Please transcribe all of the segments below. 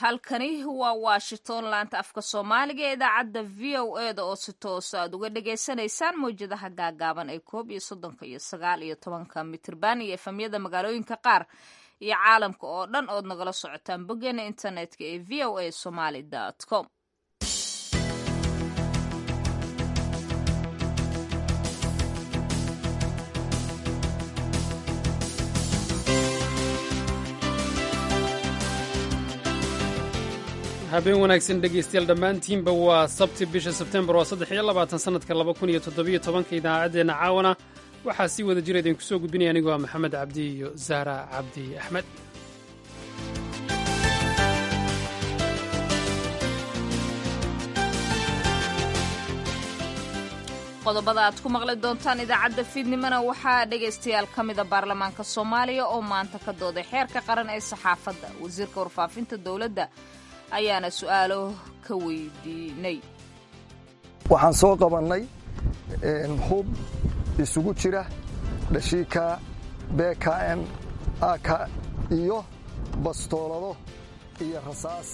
halkani waa washington laanta afka soomaaliga ee idaacadda v o e da oo si toosa aad uga dhagaysanaysaan mawjadaha gaagaaban ee koob iyo soddonka iyo sagaal iyo tobanka mitirban iyo efamyada magaalooyinka qaar iyo caalamka oo dhan ood nagala socotaan boggeena internetka ee v o a somaly com habeen wanaagsan dhegaystayaal dhammaantiinba waa sabti bisha sebtembar waa saddex iyo labaatan sannadka laba kun iyo toddobiyo tobanka idaacaddeenna caawana waxaa sii wada jira idinku soo gudbinaya anigoo ah maxamed cabdi iyo zahra cabdi axmed qodobada aad ku maqli doontaan idaacadda fiidnimona waxaa dhegaystayaal ka mida baarlamaanka soomaaliya oo maanta ka dooday xeerka qaran ee saxaafadda wasiirka warfaafinta dowladda ayaana su'aalo ka weydiinay waxaan soo qabannay hub isugu jira dhashiika bkm ak iyo bastoolado iyo rasaas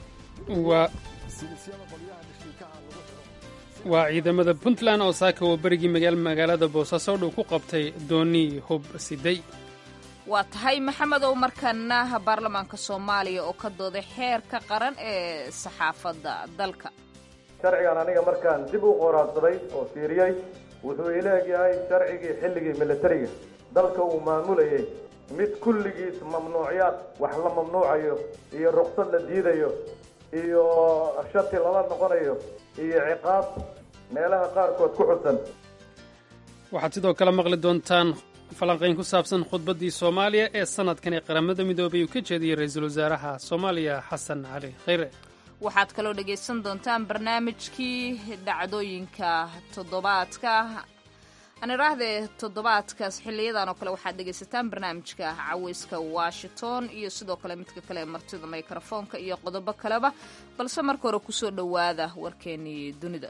waa ciidamada puntland oo saaka oo berigii magaalada boosaaso dhow ku qabtay doonii hub siday waa tahay maxamed ow markana baarlamaanka soomaaliya oo ka dooday xeerka qaran ee saxaafadda dalka sharcigan aniga markaan dib u qoraadsaday oo fiiriyey wuxuu ileeg yahay sharcigii xilligii milatariga dalka uu maamulayay mid kulligiis mamnuucyaad wax la mamnuucayo iyo ruksad la diidayo iyo shati lala noqonayo iyo ciqaab meelaha qaarkood ku xusan waxaad sidoo kale maqli doontaan falanqayn ku saabsan khudbaddii soomaaliya ee sannadkan ee qaramada midoobay uu ka jeediyey ra-iisul wasaaraha soomaaliya xasan cali khayre waxaad kaloo dhegaysan doontaan barnaamijkii dhacdooyinka toddobaadka aan idhaahdee toddobaadkaas xiliyadan oo kale waxaad dhegaysataan barnaamijka caweyska washington iyo sidoo kale midka kale martida mikrofoonka iyo qodobo kaleba balse marka hore kusoo dhowaada warkeenii dunida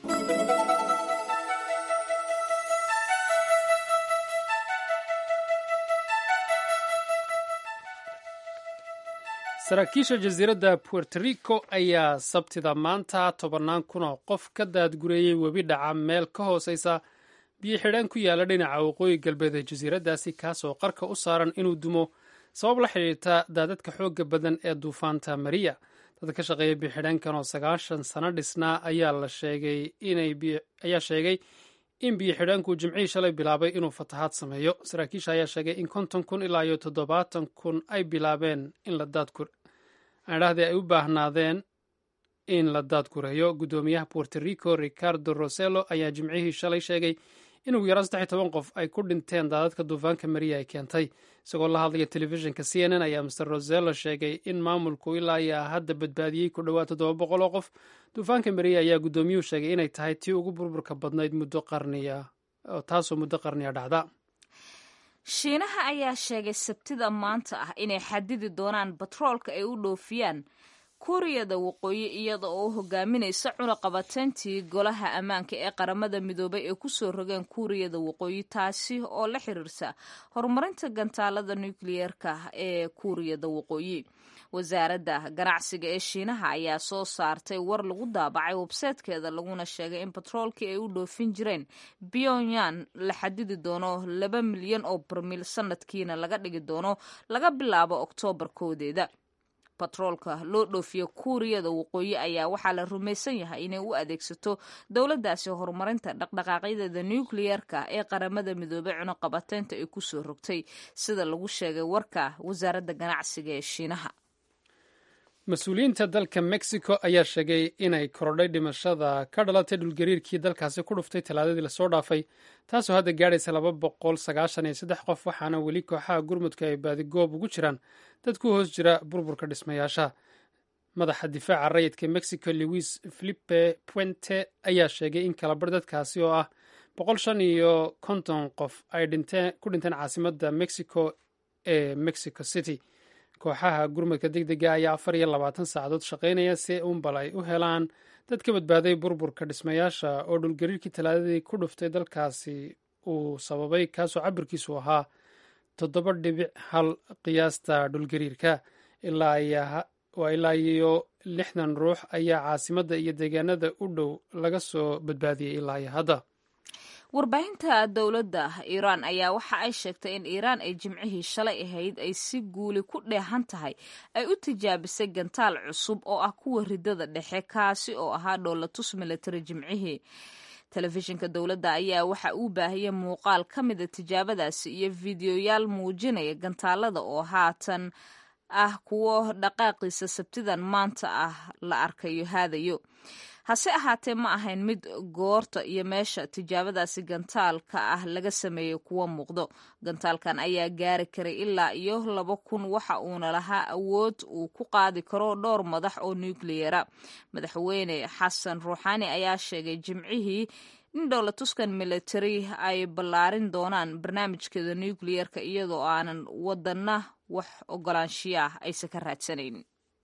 saraakiisha jasiiradda puerto rico ayaa sabtida maanta tobannaan kun oo qof ka daadgureeyey webi dhaca meel ka hooseysa biyo xidhaan ku yaala dhinaca waqooyi galbeed ee jasiiraddaasi kaasoo qarka u saaran inuu dumo sabab la xidhiirta daadadka xoogga badan ee duufaanta mariya dad ka shaqeeya biyoxidhaankan oo sagaashan sano dhisnaa ayaa la sheegay ayaa sheegay in biyo xidhaanku jimcihii shalay bilaabay inuu fatahaad sameeyo saraakiisha ayaa sheegay in konton kun ilaa iyo toddobaatan kun ay bilaabeen in la daadgur adhahdii ay u baahnaadeen in la daadgureeyo guddoomiyaha puerto rico ricardo rosello ayaa jimcihii shalay sheegay in ugu yaraan saddex iyo toban qof ay ku dhinteen daadadka duufaanka mariya ay keentay isagoo la hadlaya telefishinka c n n ayaa master rosello sheegay in maamulku ilaa ayaa hadda badbaadiyey ku dhowaad toddoba boqol oo qof duufaanka mariya ayaa guddoomiyuhu sheegay inay tahay tii ugu burburka badnayd muddo qarniya taasoo muddo qarniya dhacda shiinaha ayaa sheegay sabtida maanta ah inay xadidi doonaan batroolka ay u dhoofiyaan kuuriyada waqooyi iyada oo u hogaaminaysa cunaqabateyntii golaha ammaanka ee qaramada midoobay ee kusoo rogeen kuuriyada waqooyi taasi oo la xiriirta horumarinta gantaalada nukliyeerka ee kuuriyada waqooyi wasaaradda ganacsiga ee shiinaha ayaa soo saartay war lagu daabacay websaytkeeda laguna sheegay in batroolkii ay u dhoofin jireen pyongyang la xadidi doono laba milyan oo barmiil sanadkiina laga dhigi doono laga bilaabo oktoobar koodeeda batroolka loo dhoofiyo kuuriyada waqooyi ayaa waxaa la rumaysan yahay inay u adeegsato dowladdaasi horumarinta dhaqdhaqaaqyadeeda nukliyeerka ee qaramada midoobey cunuqabateynta ay kusoo rogtay sida lagu sheegay warka wasaaradda ganacsiga ee shiinaha mas-uuliyiinta dalka mexico ayaa sheegay inay korodhay dhimashada ka dhalatay dhulgariirkii dalkaasi ku dhuftay talaadadii lasoo dhaafay taasoo hadda gaadhaysa laba boqol sagaashan iyo saddex qof waxaana weli kooxaha gurmudka ay baadigoob ugu jiraan dad ku hoos jira burburka dhismayaasha madaxa difaaca rayidka mexico louis filipe puente ayaa sheegay in kalabar dadkaasi oo ah boqol shan iyo konton qof ay ku dhinteen caasimadda mexico ee mexico city kooxaha gurmudka deg dega ayaa afar iyo labaatan saacadood shaqaynaya si uunbal ay u helaan dad ka badbaaday burburka dhismayaasha oo dhulgariirkii talaadadii ku dhuftay dalkaasi uu sababay kaasoo cabirkiisu ahaa toddoba dhibic hal qiyaasta dhulgariirka ilaa waa ilaa iyo lixdan ruux ayaa caasimadda iyo deegaanada u dhow laga soo badbaadiyey ilaa iyo hadda warbaahinta dowladda iiraan ayaa waxa ay sheegtay in iiraan ay jimcihii shalay ahayd ay si guuli ku dheehan tahay ay u tijaabisay gantaal cusub oo ah kuwa ridada dhexe kaasi oo ahaa dhoolatus militari jimcihii telefishinka dowladda ayaa waxa uu baahiyey muuqaal ka mida tijaabadaasi iyo fideoyaal muujinaya gantaalada oo haatan ah kuwo dhaqaaqiisa sabtidan maanta ah la arkayo haadayo hase ahaatee ma ahayn mid goorta iyo meesha tijaabadaasi gantaalka ah laga sameeyey kuwa muuqdo gantaalkan ayaa gaari karay ilaa iyo laba kun waxa uuna lahaa awood uu ku qaadi karo dhowr madax oo nukliyera madaxweyne xasan ruuxaani ayaa sheegay jimcihii in dhowlatuskan military ay ballaarin doonaan barnaamijkeeda nukliyerka iyadoo aanan wadana wax ogolaanshiya ah aysan ka raadsanayn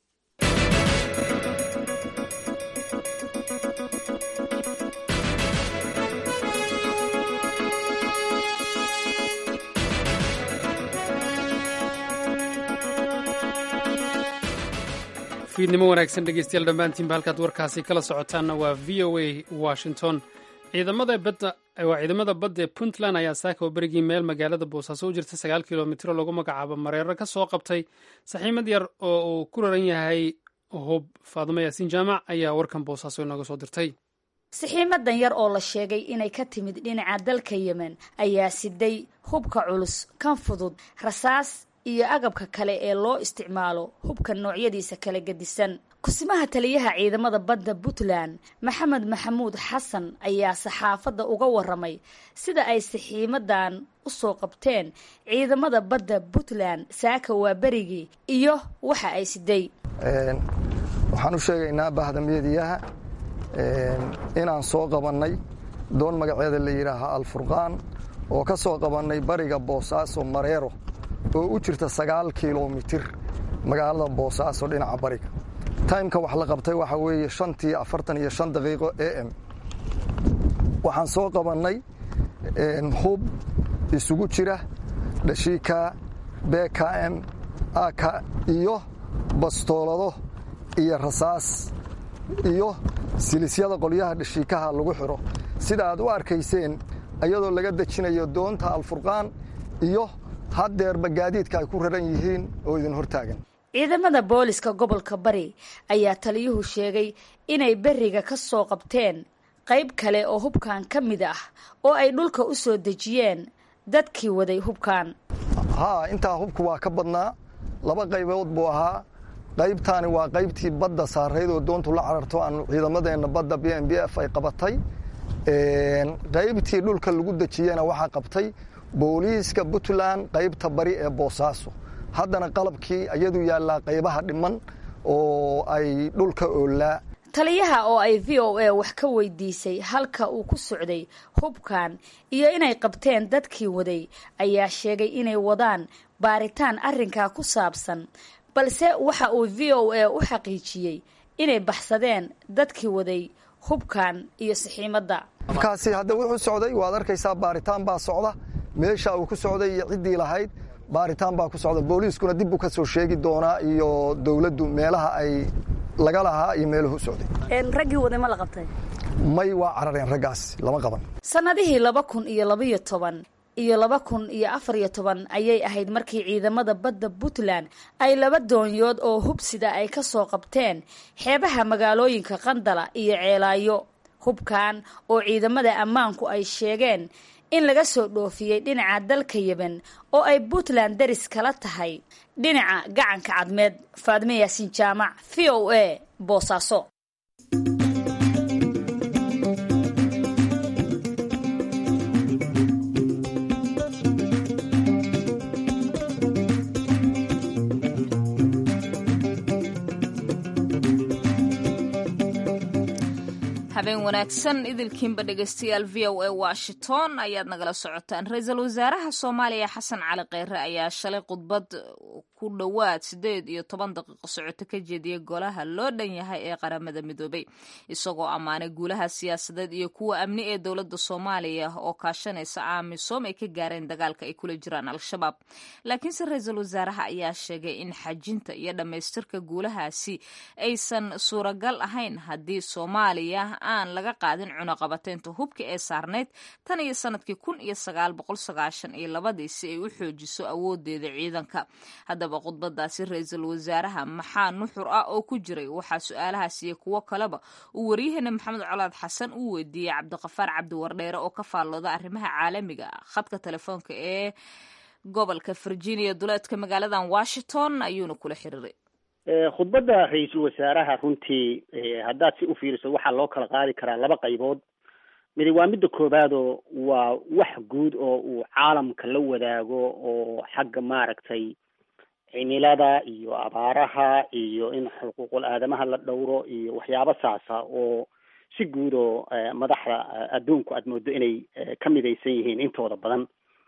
fiidnimo wanaagsan dhegeystayaal dhammaantiinba halkaad warkaasi kala socotaanna waa v o a washington ciidamada badda waa ciidamada badda ee puntland ayaa saaka oo berigii meel magaalada boosaaso u jirta sagaal kilomitro lagu magacaabo mareero ka soo qabtay saxiimad yar oo uu ku raran yahay hub faadumo yaasiin jaamac ayaa warkan boosaaso inooga soo dirtay saxiimadan yar oo la sheegay inay ka timid dhinaca dalka yemen ayaa siday hubka culus kan fudud rasaas iyo agabka kale ee loo isticmaalo hubka noocyadiisa kala gedisan kusimaha taliyaha ciidamada badda puntland maxamed maxamuud xasan ayaa saxaafadda uga waramay sida ay saxiimadan u soo qabteen ciidamada badda puntland saaka waa berigii iyo waxa ay siday waxaan u sheegaynaa bahdamyadiyaha inaan soo qabannay doon magaceeda la yidhaaha alfurqaan oo ka soo qabannay bariga boosaaso mareero oo u jirta sagaal kilomitir magaalada boosaaso dhinaca bariga taymka wax la qabtay waxaa weeye shantii afartan iyo shan daqiiqo a m waxaan soo qabannay hub isugu jira dhashiika bkm aka iyo bastoolado iyo rasaas iyo silisyada qolyaha dhashiikaha lagu xidho sida aad u arkayseen iyadoo laga dejinayo doonta alfurqaan iyo haddeerba gaadiidka ay ku raran yihiin oo idin hortaagan ciidamada booliska gobolka bari ayaa taliyuhu sheegay inay beriga ka soo qabteen qayb kale oo hubkan ka mid ah oo ay dhulka u soo dejiyeen dadkii waday hubkan haa intaa hubku waa ka badnaa laba qaybood buu ahaa qaybtaani waa qaybtii badda saarayd oo doontu la cararto aanu ciidamadeenna badda b m b f ay qabatay qaybtii dhulka lagu dejiyena waxaa qabtay booliiska puntland qaybta bari ee boosaaso haddana qalabkii iyadu yaallaa qaybaha dhiman oo ay dhulka oolaa taliyaha oo ay v o a wax ka weydiisay halka uu ku socday hubkan iyo inay qabteen dadkii waday ayaa sheegay inay wadaan baaritaan arrinkaa ku saabsan balse waxa uu v o a u xaqiijiyey inay baxsadeen dadkii waday hubkan iyo saxiimadda hubkaasi hadda wuxuu socday waad arkaysaa baaritaan baa socda meesha uu ku socday iyo ciddii lahayd baaritaan baa ku socda booliiskuna dib buu ka soo sheegi doonaa iyo dowladdu meelaha ay laga lahaa iyo meeluhu socday raggii waday ma la qabtay may waa carareen raggaas lama qaban sannadihii laba kun iyo labaiyo toban iyo laba kun iyo afar iyo toban ayay ahayd markii ciidamada badda puntland ay laba doonyood oo hubsida ay ka soo qabteen xeebaha magaalooyinka qandala iyo ceelaayo hubkan oo ciidamada ammaanku ay sheegeen in laga soo dhoofiyey dhinaca dalka yemen oo ay puntland daris kala tahay dhinaca gacanka cadmeed faadme yaasiin jaamac v o a boosaaso habeen wanaagsan idilkiinba dhegeystayaal v o a washington ayaad nagala socotaan ra-iisul wasaaraha soomaaliya xasan cali kheyre ayaa shalay khudbad ku dhowaad siddeed iyo toban daqiiqo socoto ka jeediyey golaha loo dhan yahay ee qaramada midoobay isagoo ammaanay guulaha siyaasadeed iyo kuwa amni ee dowladda soomaaliya oo kaashanaysa amisom ay ka gaareen dagaalka ay kula jiraan al-shabaab laakiinse ra-iisul wasaaraha ayaa sheegay in xajinta iyo dhammaystirka guulahaasi aysan suuragal ahayn haddii soomaaliya aan laga qaadin cunaqabateynta hubka ee saarneyd tan iyo sanadkii kun iyo sagaal boqol sagaashan iyo labadii si ay u xoojiso awoodeeda ciidanka haddaba khudbadaasi ra-iisul wasaaraha maxaa nuxur ah oo ku jiray waxaa su-aalahaas iyo kuwo kaleba uu waryaheena maxamed colaad xasan uu weydiiyey cabdiqafaar cabdiwardheere oo ka faallooda arrimaha caalamiga khadka telefoonka ee gobolka virginia duleedka magaaladan washington ayuuna kula xiriiray khudbadda ra-iisul wasaaraha runtii haddaad si u fiiriso waxaa loo kala qaadi karaa laba qaybood midi waa midda koowaadoo waa wax guud oo uu caalamka la wadaago oo xagga maaragtay cimilada iyo abaaraha iyo in xuquuqul aadamaha la dhowro iyo waxyaabo saasa oo si guud oo madaxda adduunku aad moodo inay ka midaysan yihiin intooda badan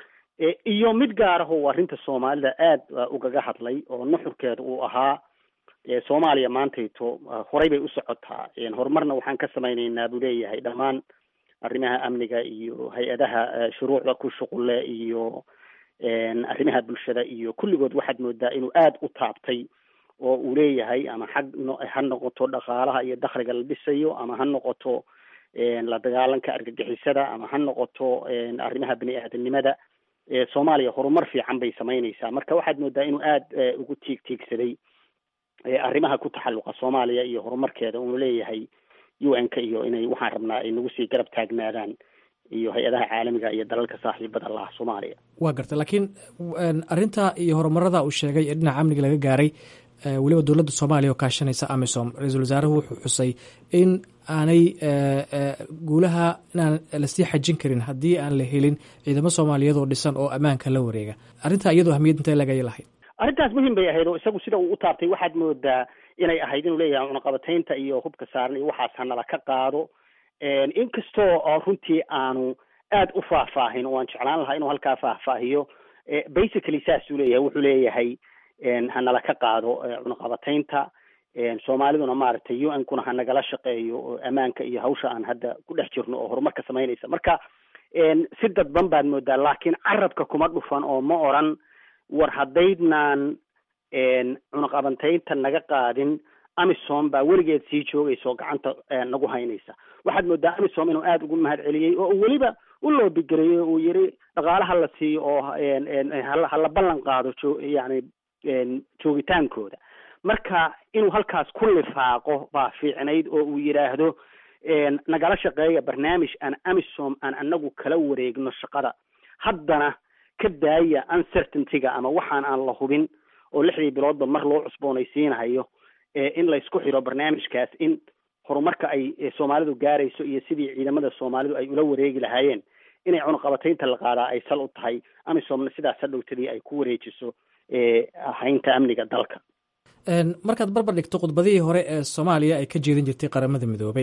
iyo mid gaar ah oo arrinta soomaalida aada ugaga hadlay oo nuxurkeeda uu ahaa soomaaliya maantayto horay bay u socotaa horumarna waxaan ka samaynaynaa buu leeyahay dhammaan arrimaha amniga iyo hay-adaha shuruucda ku shuqulle iyo arrimaha bulshada iyo kulligood waxaad moodaa inuu aada u taabtay oo uu leeyahay ama xag ha noqoto dhaqaalaha iyo dakhliga la dhisayo ama ha noqoto la dagaalanka argagixisada ama ha noqoto arrimaha bini aadanimada soomaaliya horumar fiican bay samaynaysaa marka waxaad moodaa inuu aada ugu tiig tiigsaday arrimaha ku taxalluqa soomaaliya iyo horumarkeeda uunu leeyahay u n ka iyo inay waxaan rabnaa ay nagu sii garab taagnaadaan iyo hay-adaha caalamiga iyo dalalka saaxiibada laha soomaaliya waa garta laakiin arrinta iyo horumarada uu sheegay ee dhinaca amniga laga gaaray weliba dowladda soomaaliya oo kaashanaysa amisom ra-iisul wasaaruhu wuxuu xusay in aanay guulaha inaan lasii xajin karin haddii aan la helin ciidamo soomaaliyeed oo dhisan oo ammaanka la wareega arrinta iyadoo ahmiyad intee lagay lahayd arrintaas muhim bay ahayd oo isagu sida uu u taabtay waxaad moodaa inay ahayd inuu leeyahay cunaqabataynta iyo hubka saaran iyo waxaas hanala ka qaado inkastoo runtii aanu aada u faahfaahin oo aan jeclaan lahaa inuu halkaa faahfaahiyo basically saasuu leeyahay wuxuu leeyahay hanala ka qaado cunaqabataynta soomaaliduna maaragtay u n kuna hanagala shaqeeyo ammaanka iyo hawsha aan hadda ku dhex jirno oo horumarka samaynaysa marka si dadban baad moodaa laakiin carabka kuma dhufan oo ma oran war haddaydnaan cunaqabantaynta naga qaadin amisom baa weligeed sii joogaysa oo gacanta nagu haynaysa waxaad moodaa amisom inuu aada ugu mahad celiyey oo uu weliba u loobigareeyey uu yiri dhaqaalaha la siiyo oo hala ballan qaado jo yani joogitaankooda marka inuu halkaas ku lifaaqo baa fiicnayd oo uu yidhaahdo nagala shaqeeya barnaamij aan amisom aan anagu kala wareegno shaqada haddana ka daaya uncertaintyga ama waxaan aan la hubin oo lixdii biloodba mar loo cusboonaysiinahayo in laysku xiro barnaamijkaas in horumarka ay soomaalidu gaarayso iyo sidii ciidamada soomaalidu ay ula wareegi lahaayeen inay cunaqabataynta la qaadaa ay sal u tahay amisomna sidaas hadhowtadii ay ku wareejiso haynta amniga dalka markaad barbar dhigto khudbadihii hore ee soomaaliya ay ka jeedin jirtay qaramada midoobay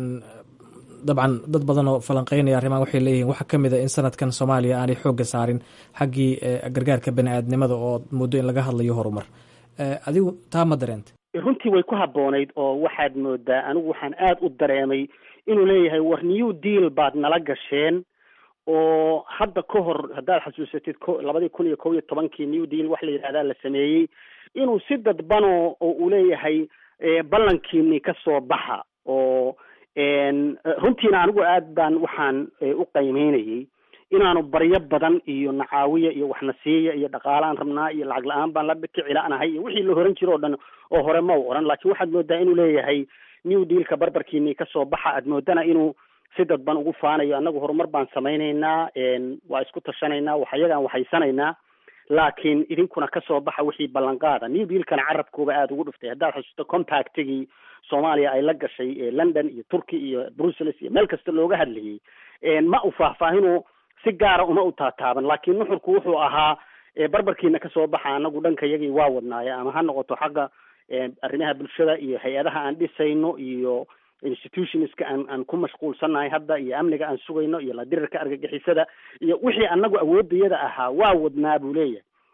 dabcan dad badan oo falanqeynaya arrimahan waxay leeyihiin waxaa ka mid a in sanadkan soomaaliya aanay xoogga saarin xaggii gargaarka bani aadnimada oo muddo in laga hadlayo horumar adigu taa ma dareenta runtii way ku habboonayd oo waxaad moodaa anigu waxaan aada u dareemay inuu leeyahay war new deal baad nala gasheen oo hadda ka hor haddaad xasuusatid ko labadii kun iyo kob iyo tobankii new deal wax la yidhahdaa la sameeyey inuu si dadbano oo uu leeyahay ballankiini ka soo baxa oo runtiina anigu aad baan waxaan u qaymeynayay inaanu baryo badan iyo nacaawiya iyo waxnasiiya iyo dhaqaalaan rabnaa iyo lacag la-aan baan la kicilanahay iyo wixii la horan jiro o dhan oo hore ma u oran laakiin waxaad moodaa inuu leeyahay new dealka barbarkiini kasoo baxa aad moodana inuu si dadban ugu faanayo annagu horumar baan samaynaynaa waa isku tashanaynaa wax ayagaan waxaysanaynaa laakiin idinkuna kasoo baxa wixii ballanqaada new dealkana carabkooba aada ugu dhuftay haddaad xusuusto compactigii soomaaliya ay la gashay london iyo turkey iyo brussels iyo meel kasta looga hadlayay ma u faahfaahinu si gaara uma u taataaban laakiin nuxurku wuxuu ahaa barbarkiina kasoo baxa anagu dhanka yagii waa wadnaaye ama ha noqoto xagga arrimaha bulshada iyo hay-adaha aan dhisayno iyo institutionska aan aan ku mashquulsannahay hadda iyo amniga aan sugayno iyo la dirirka argagixisada iyo wixii anagu awoodayada ahaa waa wadnaa buu leeyahay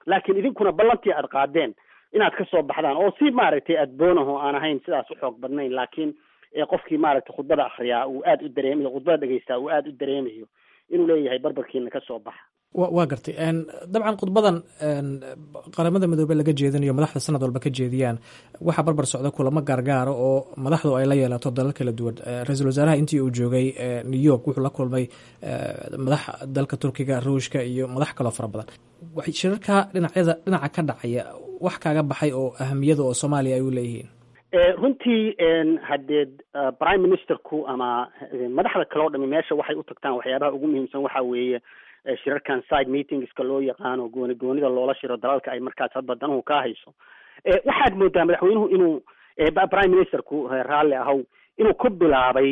laakiin idinkuna ballantii aad qaadeen inaad kasoo baxdaan oo si maaragtay adboonaho aan ahayn sidaas u xoog badnayn laakiin qofkii maaragtay khudbada akriyaa uu aada u dareemayo khudbada dhegeystaa uu aada u dareemayo inuu leeyahay barbarkiina kasoo baxa wa waa gartay dabcan khudbadan qaramada midoobe laga jeedinayo madaxda sanad walba ka jeediyaan waxaa barbar socda kulamo gaargaara oo madaxdu ay la yeelato dalal kala duwan ra-iisul wasaaraha intii uu joogay new york wuxuu la kulmay madax dalka turkiga ruushka iyo madax kaloo fara badan shirarka dhinacyada dhinaca ka dhacaya wax kaaga baxay oo ahamiyada oo soomaaliya ay u leeyihiin runtii haddee prime ministerku ama madaxda kale o dhami meesha waxay u tagtaan waxyaabaha ugu muhiimsan waxa weeye shirarkan side meetingska loo yaqaano gooni goonida loola shiro dalalka ay markaas hadba danuhu ka hayso waxaad moodaa madaxweynuhu inuu prime ministerku raalli ahow inuu ku bilaabay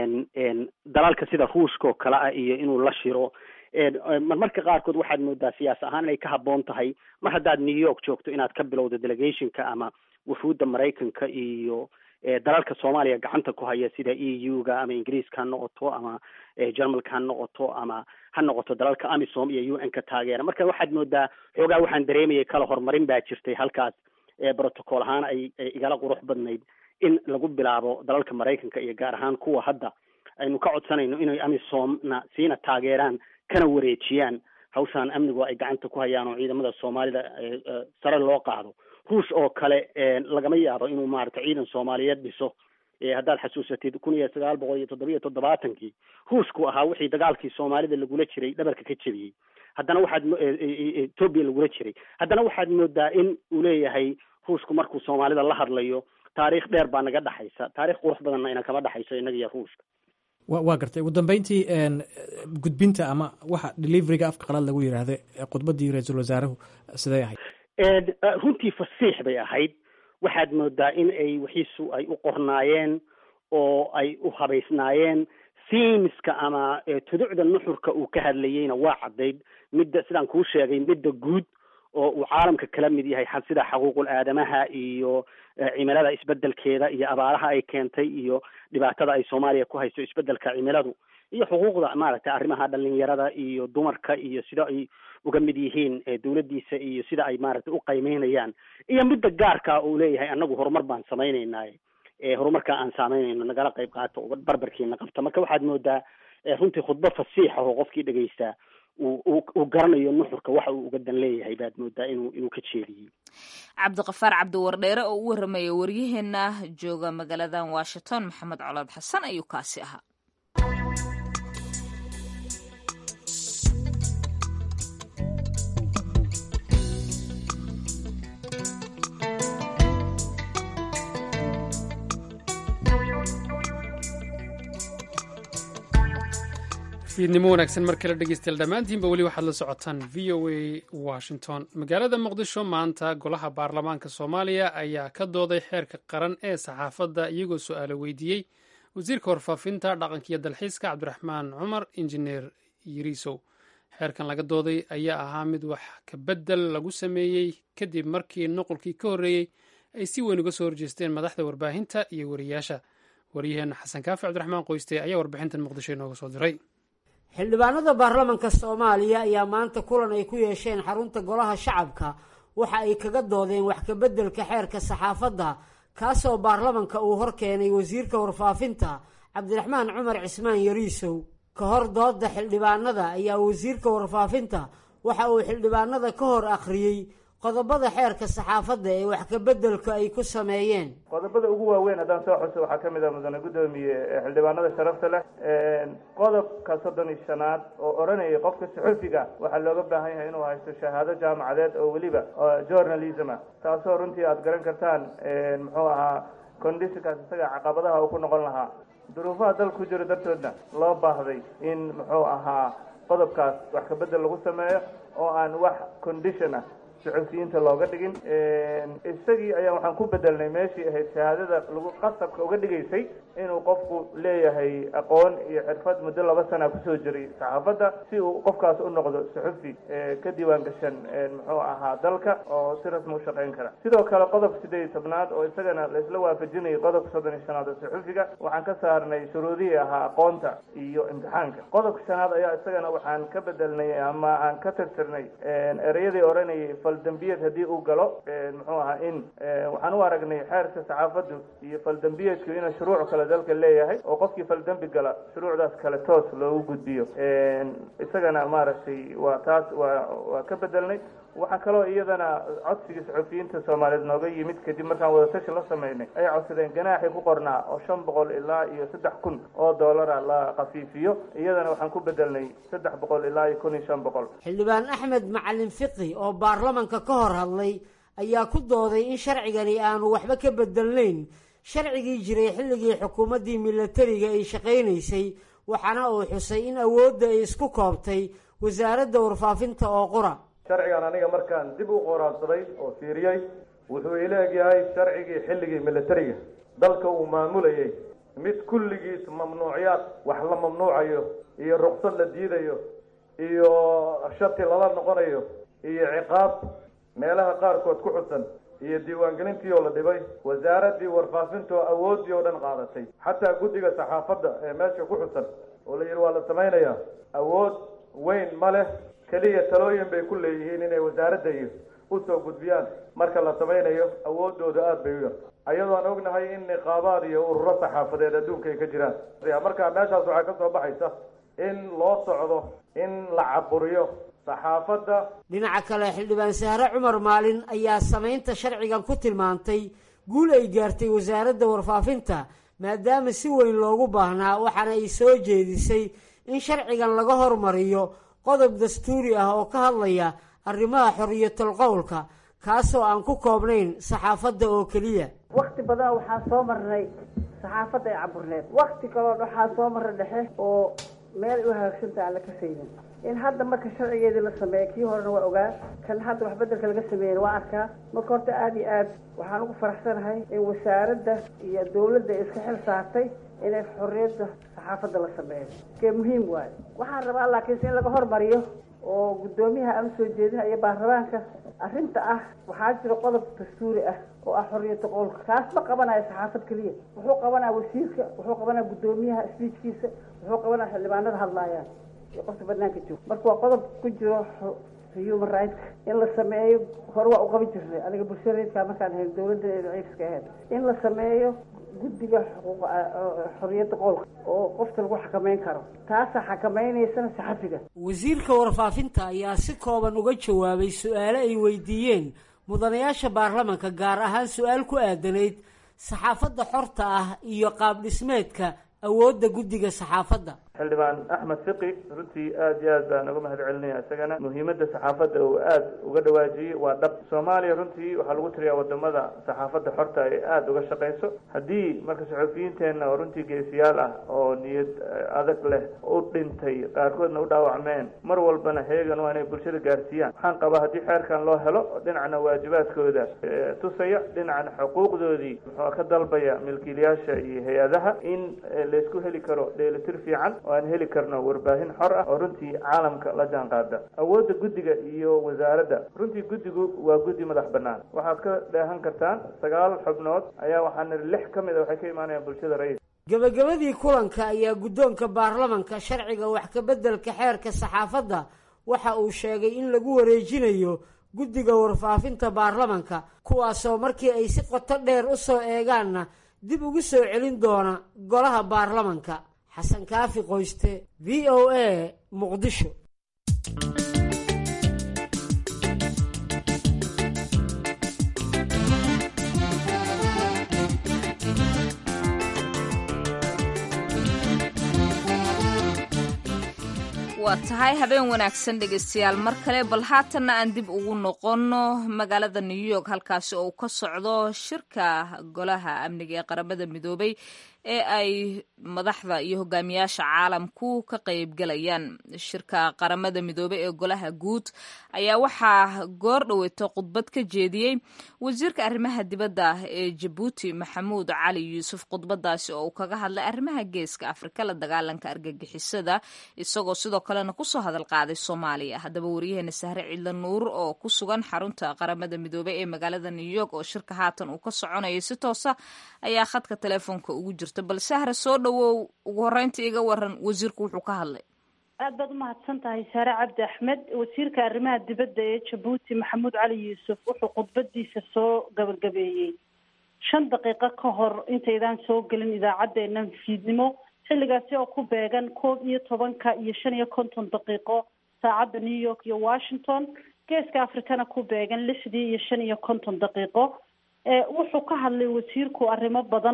dalalka sida ruushka oo kale ah iyo inuu la shiro marmarka qaarkood waxaad moodaa siyaas ahaan inay ka habboon tahay mar haddaad new york joogto inaad ka bilowdo delegationka ama wufuudda maraykanka iyo dalalka soomaaliya gacanta ku haya sida e u ga ama ingiriiska ha noqoto ama jermalka ha noqoto ama ha noqoto dalalka amisom iyo u n ka taageera marka waxaad moodaa xoogaa waxaan dareemayay kala horumarin baa jirtay halkaas protocol ahaan ay igala qurux badnayd in lagu bilaabo dalalka maraykanka iyo gaar ahaan kuwa hadda aynu ka codsanayno inay amisomna siina taageeraan kana wareejiyaan hawshaan amnigu ay gacanta ku hayaan oo ciidamada soomaalida sare loo qaado ruush oo kale lagama yaabo inuu maaragtay ciidan soomaaliyeed dhiso haddaad xasuusatid kun iyo sagaal boqol iyo toddoba iyo toddobaatankii ruushku ahaa wixii dagaalkii soomaalida lagula jiray dhabarka ka jebiyey haddana waxaad etoobiya lagula jiray haddana waxaad moodaa in uu leeyahay ruushku markuu soomaalida la hadlayo taariikh dheer baa naga dhexaysa taarikh qurux badanna ina kama dhexayso inaga iyo ruushka wa waa gartay ugu dambeyntii gudbinta ama waxa deliveryga afka qalaad lagu yidhaahda khudbadii ra-iisul wasaaruhu siday ahayd runtii fasiix bay ahayd waxaad moodaa in ay wixiisu ay u qornaayeen oo ay u habaysnaayeen siimiska ama tuducda nuxurka uu ka hadlayeyna waa caddayd midda sidaan kuu sheegay midda guud oo uu caalamka kala mid yahay sida xaquuqul aadamaha iyo cimilada isbedelkeeda iyo abaaraha ay keentay iyo dhibaatada ay soomaaliya ku hayso isbedelka cimiladu iyo xuquuqda maaragtay arrimaha dhalinyarada iyo dumarka iyo sida ay uga mid yihiin dawladdiisa iyo sida ay maaragtay u qiimeynayaan iyo midda gaarka uu leeyahay annagu horumar baan samaynaynaaye horumarka aan saameynayno nagala qayb qaato barbarkiina qabta marka waxaad moodaa runtii khudbo fasiixa oo qofkii dhegaystaa uu garanayo nuxurka waxa uu uga dan leeyahay baad moodaa inuu inuu ka jeediyey cabdiqafaar cabdiwardheere oo u warramaya waryaheena jooga magaaladan washington maxamed colaad xasan ayuu kaasi ahaa fiidnimo wanaagsan mar kale dhegeystayaal dhammaantiinba weli waxaad la socotaan v o a washington magaalada muqdisho maanta golaha baarlamaanka soomaaliya ayaa ka dooday xeerka qaran ee saxaafadda iyagoo su-aalo weydiiyey wasiirka warfaafinta dhaqanka iyo dalxiiska cabdiraxmaan cumar injineer yiriisow xeerkan laga dooday ayaa ahaa mid wax ka beddel lagu sameeyey kadib markii nuqulkii ka horreeyey ay si weyn uga soo horjeesteen madaxda warbaahinta iyo wariyaasha waryaheena xasan kaafi cabdiraxmaan qoyste ayaa warbixintan muqdisho inooga soo diray xildhibaanada baarlamanka soomaaliya ayaa maanta kulan ay ku yeesheen xarunta golaha shacabka waxa ay kaga doodeen wax kabeddelka xeerka saxaafadda kaasoo baarlamanka uu hor keenay wasiirka warfaafinta cabdiraxmaan cumar cismaan yariisow ka hor dooda xildhibaanada ayaa wasiirka warfaafinta waxa uu xildhibaanada ka hor akhriyey qodobada xeerka saxaafadda ee wax kabeddelka ay ku sameeyeen qodobada ugu waaweyn haddaan soo xuso waxaa ka mid ah mudane guddoomiye xildhibaanada sharafta leh qodobka soddon iyo shanaad oo odhanayay qofka suxufiga waxaa looga baahan yahay inuu haysto shahaado jaamacadeed oo weliba journalism ah taasoo runtii aada garan kartaan muxuu ahaa conditionkaas isaga caqabadaha uu ku noqon lahaa duruufaha dal ku jiro dartoodna loo baahday in muxuu ahaa qodobkaas wax kabedel lagu sameeyo oo aan wax condition ah suxufiyiinta looga dhigin isagii ayaa waxaan ku bedelnay meeshii ahayd shahaadada lagu qasabka uga dhigaysay inuu qofku leeyahay aqoon iyo xirfad muddo laba sana kusoo jiray saxaafadda si uu qofkaas u noqdo suxufi ka diiwaan gashan muxuu ahaa dalka oo si rasmi u shaqayn kara sidoo kale qodobka sideed iyo tobnaad oo isagana laisla waafajinayay qodobka soddon iyo shanaad oo suxufiga waxaan ka saarnay shuruudihii ahaa aqoonta iyo imtixaanka qodobka shanaad ayaa isagana waxaan ka bedelnay ama aan ka tirtirnay ereyadii odhanayay faldembiyeed haddii uu galo muxuu ahaa in waxaan u aragnay xeerka saxaafaddu iyo faldembiyeedku inuu shuruuc kale dalka leeyahay oo qofkii faldembi gala shuruucdaas kale toos loogu gudbiyo isagana maaragtay waa taas waa waa ka bedelnay waxaa kaloo iyadana codsigii saxufiyiinta soomaaliyeed nooga yimid kadib markaan wadatashi la sameynay ay codsadeen ganaaxii ku qornaa oo shan boqol ilaa iyo saddex kun oo doolara la khafiifiyo iyadana waxaan ku bedelnay saddex boqol ilaa iyo kun iyo shan boqol xildhibaan axmed macalin fiqi oo baarlamanka ka hor hadlay ayaa ku dooday in sharcigani aanu waxba ka bedelnayn sharcigii jiray xilligii xukuumaddii milatariga ay shaqaynaysay waxaana uu xusay in awoodda ay isku koobtay wasaaradda warfaafinta oo qura sharcigan aniga markaan dib u qoraansaday oo fiiriyey wuxuu ila egyahay sharcigii xilligii milatariga dalka uu maamulayay mid kulligiis mamnuucyaad wax la mamnuucayo iyo ruqsad la diidayo iyo shati lala noqonayo iyo ciqaab meelaha qaarkood ku xusan iyo diiwaangelintii oo la dhibay wasaaraddii warfaafinta oo awooddii oo dhan qaadatay xataa guddiga saxaafadda ee meesha ku xusan oo la yidhi waa la samaynayaa awood weyn ma leh keliya talooyin bay ku leeyihiin inay wasaaradda iyo usoo gudbiyaan marka la samaynayo awooddooda aada bay u yar ayadoo aan ognahay in niqaabaad iyo ururo saxaafadeed adduunka ay ka jiraan marka meeshaas waxaa ka soo baxaysa in loo socdo in la caburiyo saxaafadda dhinaca kale xildhibaan sahre cumar maalin ayaa samaynta sharcigan ku tilmaantay guul ay gaartay wasaaradda warfaafinta maadaama si weyn loogu baahnaa waxaana ay soo jeedisay in sharcigan laga hormariyo qodob dastuuri ah oo ka hadlaya arrimaha xoriyatul qowlka kaasoo aan ku koobnayn saxaafadda oo keliya wakti badan waxaa soo marnay saxaafadda ay caburneed wakti kaloo waxaa soo marray dhexe oo meel u hagaagsantaha aan la kasaynin in hadda marka sharcigeedii la sameeya kii horena waa ogaa kan hadda wax bedelka laga sameeyena waa arkaa marka horta aada iyo aad waxaan ugu faraxsanahay in wasaaradda iyo dawladda iska xil saartay inay xorriyadda saxaafadda la sameeyo kee muhiim waayo waxaan rabaa laakiinse in laga hormariyo oo guddoomiyaha aan usoo jeedina iyo baarlamaanka arrinta ah waxaa jira qodob dastuuri ah oo ah xorriyata qowlka kaas ma qabanayo saxaafad keliya wuxuu qabanaya wasiirka wuxuu qabanaya guddoomiyaha sbiijkiisa wuxuu qabanaya xildhibaanada hadlaayaan iyo qofka banaanka jooga marka waa qodob ku jiro human rights in la sameeyo hore waa u qaban jirnay aniga bulshada reedkaa markaan hayn dawladda ciiska ahayd in la sameeyo guddiga xuquuq xorriyadda qowlka oo qofka lagu xakameyn karo taasaa xakamaynaysana saxafiga wasiirka warfaafinta ayaa si kooban uga jawaabay su-aale ay weydiiyeen mudanayaasha baarlamanka gaar ahaan su-aal ku aadanayd saxaafadda xorta ah iyo qaab dhismeedka awoodda guddiga saxaafadda xildhibaan axmed fiqi runtii aada iyo aad baan uga mahad celinaya isagana muhiimadda saxaafadda uu aada uga dhawaajiyey waa dhab soomaaliya runtii waxaa lagu tiriyaa wadamada saxaafadda xorta ay aada uga shaqayso haddii marka saxufiyiinteenna oo runtii geesiyaal ah oo niyad adag leh u dhintay qaarkoodna u dhaawacmeen mar walbana heegan waa inay bulshada gaarsiiyaan waxaan qabaa haddii xeerkan loo helo dhinacna waajibaadkooda tusaya dhinacna xuquuqdoodii muxuu ka dalbaya milkiilayaasha iyo hay-adaha in laysku heli karo dheelitir fiican oo aan heli karno warbaahin xor ah oo runtii caalamka la jaan qaada awoodda guddiga iyo wasaaradda runtii guddigu waa guddi madax bannaan waxaad ka dheehan kartaan sagaal xubnood ayaa waxaa niri lix ka mid a waxay ka imaanayaan bulshada ra-is gebagabadii kulanka ayaa guddoonka baarlamanka sharciga wax ka beddelka xeerka saxaafadda waxa uu sheegay in lagu wareejinayo guddiga warfaafinta baarlamanka kuwaasoo markii ay si qoto dheer u soo eegaanna dib ugu soo celin doona golaha baarlamanka xasan kaafi qoyste v o a muqdisho waa tahay habeen wanaagsan dhegeystayaal mar kale bal haatanna aan dib ugu noqonno magaalada new york halkaasi oo uu ka socdo shirka golaha amniga ee qaramada midoobay ee ay madaxda iyo hogaamiyaasha caalamku ka qaybgalayaan shirka qaramada midoobey ee golaha guud ayaa waxaa goor dhoweyto khudbad ka jeediyey wasiirka arrimaha dibadda ee jabuuti maxamuud cali yuusuf khudbadaasi oo uu kaga hadlay arrimaha geeska afrika la dagaalanka argagixisada isagoo sidoo kalena kusoo hadal qaaday soomaaliya haddaba waryaheena sahre cidla nuur oo ku sugan xarunta qaramada midoobey ee magaalada new york oo shirka haatan uu ka soconayay si toosa ayaa khadka teleefoonka ugu jirta bal sahre soo dhowow ugu horreynta iga waran wasiirku wuxuu ka hadlay aad baad umahadsan tahay saare cabdi axmed wasiirka arrimaha dibadda ee jabuuti maxamuud cali yuusuf wuxuu khudbadiisa soo gabagabeeyey shan daqiiqo ka hor intaydaan soo gelin idaacaddeenna fiidnimo xilligaasi oo ku beegan koob iyo tobanka iyo shan iyo konton daqiiqo saacadda new york iyo washington geeska afrikana ku beegan lixdii iyo shan iyo konton daqiiqo wuxuu ka hadlay wasiirku arrimo badan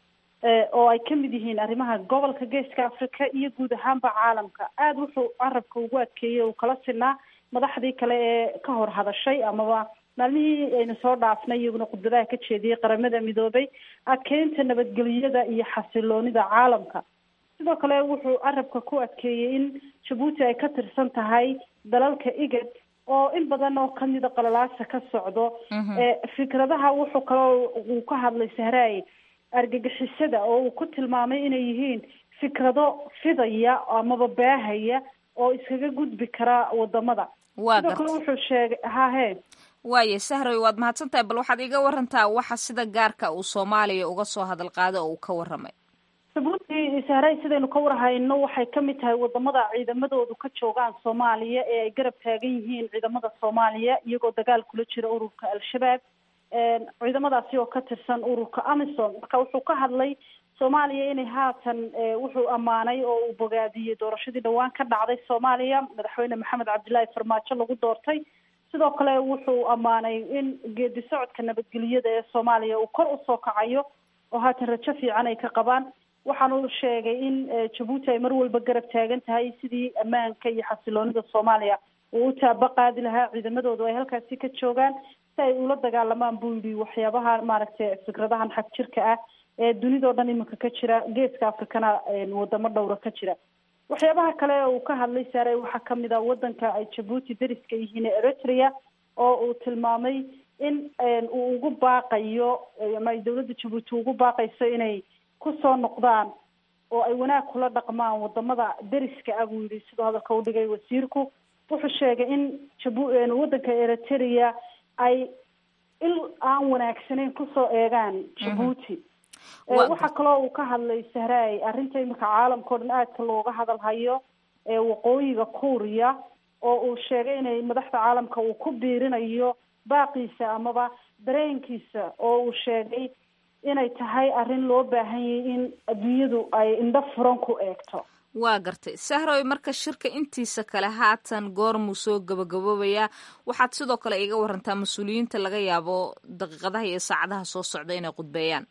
oo ay kamid yihiin arrimaha gobolka geeska africa iyo guud ahaanba caalamka aada wuxuu carabka ugu adkeeyey uu kala sinaa madaxdii kale ee ka hor hadashay amaba maalmihii aynu soo dhaafnay iyaguna khudbadaha ka jeediyey qaramada midoobay adkeynta nabadgelyada iyo xasiloonida caalamka sidoo kale wuxuu carabka ku adkeeyey in jabuuti ay ka tirsan tahay dalalka igad oo in badan oo kamida qalalaasa ka socdo fikradaha wuxuu kaloo uu ka hadlay sahraay argagixisada oo uu ku tilmaamay inay yihiin fikrado fidaya amaba baahaya oo iskaga gudbi kara wadamada sidoo kale wuxuu sheegay hahe waaye sahroy waad mahadsan tahay bal waxaad iga warantaa waxa sida gaarka uu soomaaliya uga soo hadal qaada oo uu ka warramay jabuuti sahray sidaynu ka warhayno waxay kamid tahay wadamada ciidamadoodu ka joogaan soomaaliya ee ay garab taagan yihiin ciidamada soomaaliya iyagoo dagaal kula jira ururka al-shabaab ciidamadaasi oo ka tirsan ururka amison marka wuxuu ka hadlay soomaaliya inay haatan wuxuu ammaanay oo uu bogaadiyey doorashadii dhawaan ka dhacday soomaaliya madaxweyne maxamed cabdilaahi farmaajo lagu doortay sidoo kale wuxuu ammaanay in geedi socodka nabadgelyada ee soomaaliya uu kor usoo kacayo oo haatan rajo fiican ay ka qabaan waxaanu sheegay in jabuuti ay mar walba garab taagan tahay sidii ammaanka iyo xasiloonida soomaaliya uu u taaba qaadi lahaa ciidamadoodu ay halkaasi ka joogaan si ay ula dagaalamaan buu yidhi waxyaabaha maaragtay fikradahan xag jirka ah ee dunidao dhan iminka ka jira geeska afrikana wadamo dhowra ka jira waxyaabaha kale uu ka hadlay saare waxaa kamid ah wadanka ay jabuuti dariska yihiin ee eritrea oo uu tilmaamay in uu ugu baaqayo ama ay dawladda jabuuti ugu baaqayso inay kusoo noqdaan oo ay wanaag kula dhaqmaan wadamada deriska ah buu yidhi sidoo hadalka u dhigay wasiirku wuxuu sheegay in jabu wadanka eritrea ay il aan wanaagsanayn kusoo eegaan jabuuti waxaa kaloo uu ka hadlay sahraay arrinta iminka caalamka o dhan aadka looga hadal hayo waqooyiga kuuriya oo uu sheegay inay madaxda caalamka uu ku biirinayo baaqiisa amaba dareenkiisa oo uu sheegay inay tahay arrin loo baahan yahay in adduunyadu ay indho furan ku eegto waa gartay sahroy marka shirka intiisa kale haatan goormuu soo gabagaboobayaa waxaad sidoo kale iga warantaa mas-uuliyiinta laga yaabo daqiiqadaha iyo saacadaha soo socda inay khudbeeyaan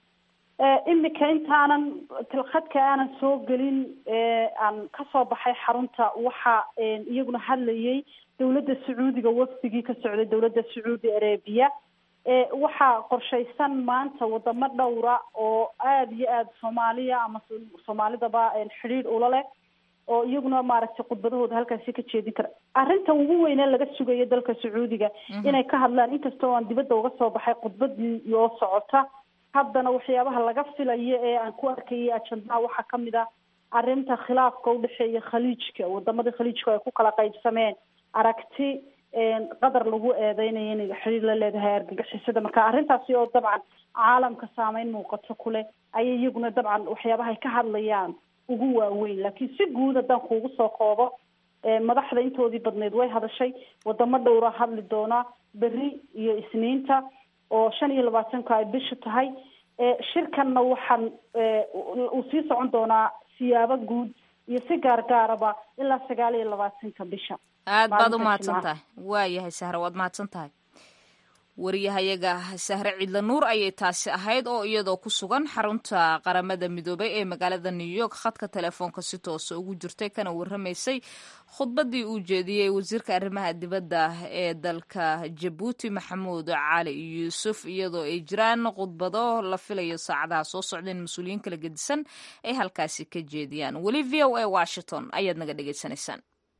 imika intaanan tilkhadka aanan soo gelin aan kasoo baxay xarunta waxaa iyaguna hadlayay dowladda sacuudiga wafdigii ka socday dowladda sacuudi arabiya waxaa qorshaysan maanta wadamo dhowra oo aada iyo aada soomaaliya ama soomaalidaba xidhiidh ula leh oo iyaguna maaragtay khudbadahooda halkaasi ka jeedin kara arrinta ugu weynee laga sugayo dalka sacuudiga inay ka hadlaan inkasta oo aan dibadda uga soo baxay khudbadii oo socota haddana waxyaabaha laga filayo ee aan ku arkayay ajandaha waxaa kamid ah arrinta khilaafka udhexeeya khaliijka wadamadii khaliijka ay ku kala qaybsameen aragti qadar lagu eedeynayo inay xiriir la leedahay argagixisada marka arrintaasi oo dabcan caalamka saameyn muuqato kuleh ayay iyaguna dabcan waxyaabaha ay ka hadlayaan ugu waaweyn laakiin si guud haddaan kuugu soo koobo madaxda intoodii badneyd way hadashay wadamo dhowra hadli doonaa berri iyo isniinta oo shan iyo labaatanka ay bishu tahay shirkanna waxaan uu sii socon doonaa siyaabo guud iyo si gaargaaraba ilaa sagaal iyo labaatanka bisha aad baad u mahadsan tahay waa yahay sahre waad mahadsan tahay wariyahayaga sahre ciidla nuur ayay taasi ahayd oo iyadoo ku sugan xarunta qaramada midoobay ee magaalada new york khadka telefoonka si toosa ugu jirtay kana warramaysay khudbadii uu jeediyey wasiirka arrimaha dibadda ee dalka jabuuti maxamuud cali yuusuf iyadoo ay jiraan khudbado la filayo saacadaha soo socdeen mas-uuliyiin kala gedisan ay halkaasi ka jeediyaan weli v o a washington ayaad naga dhegaysanaysaan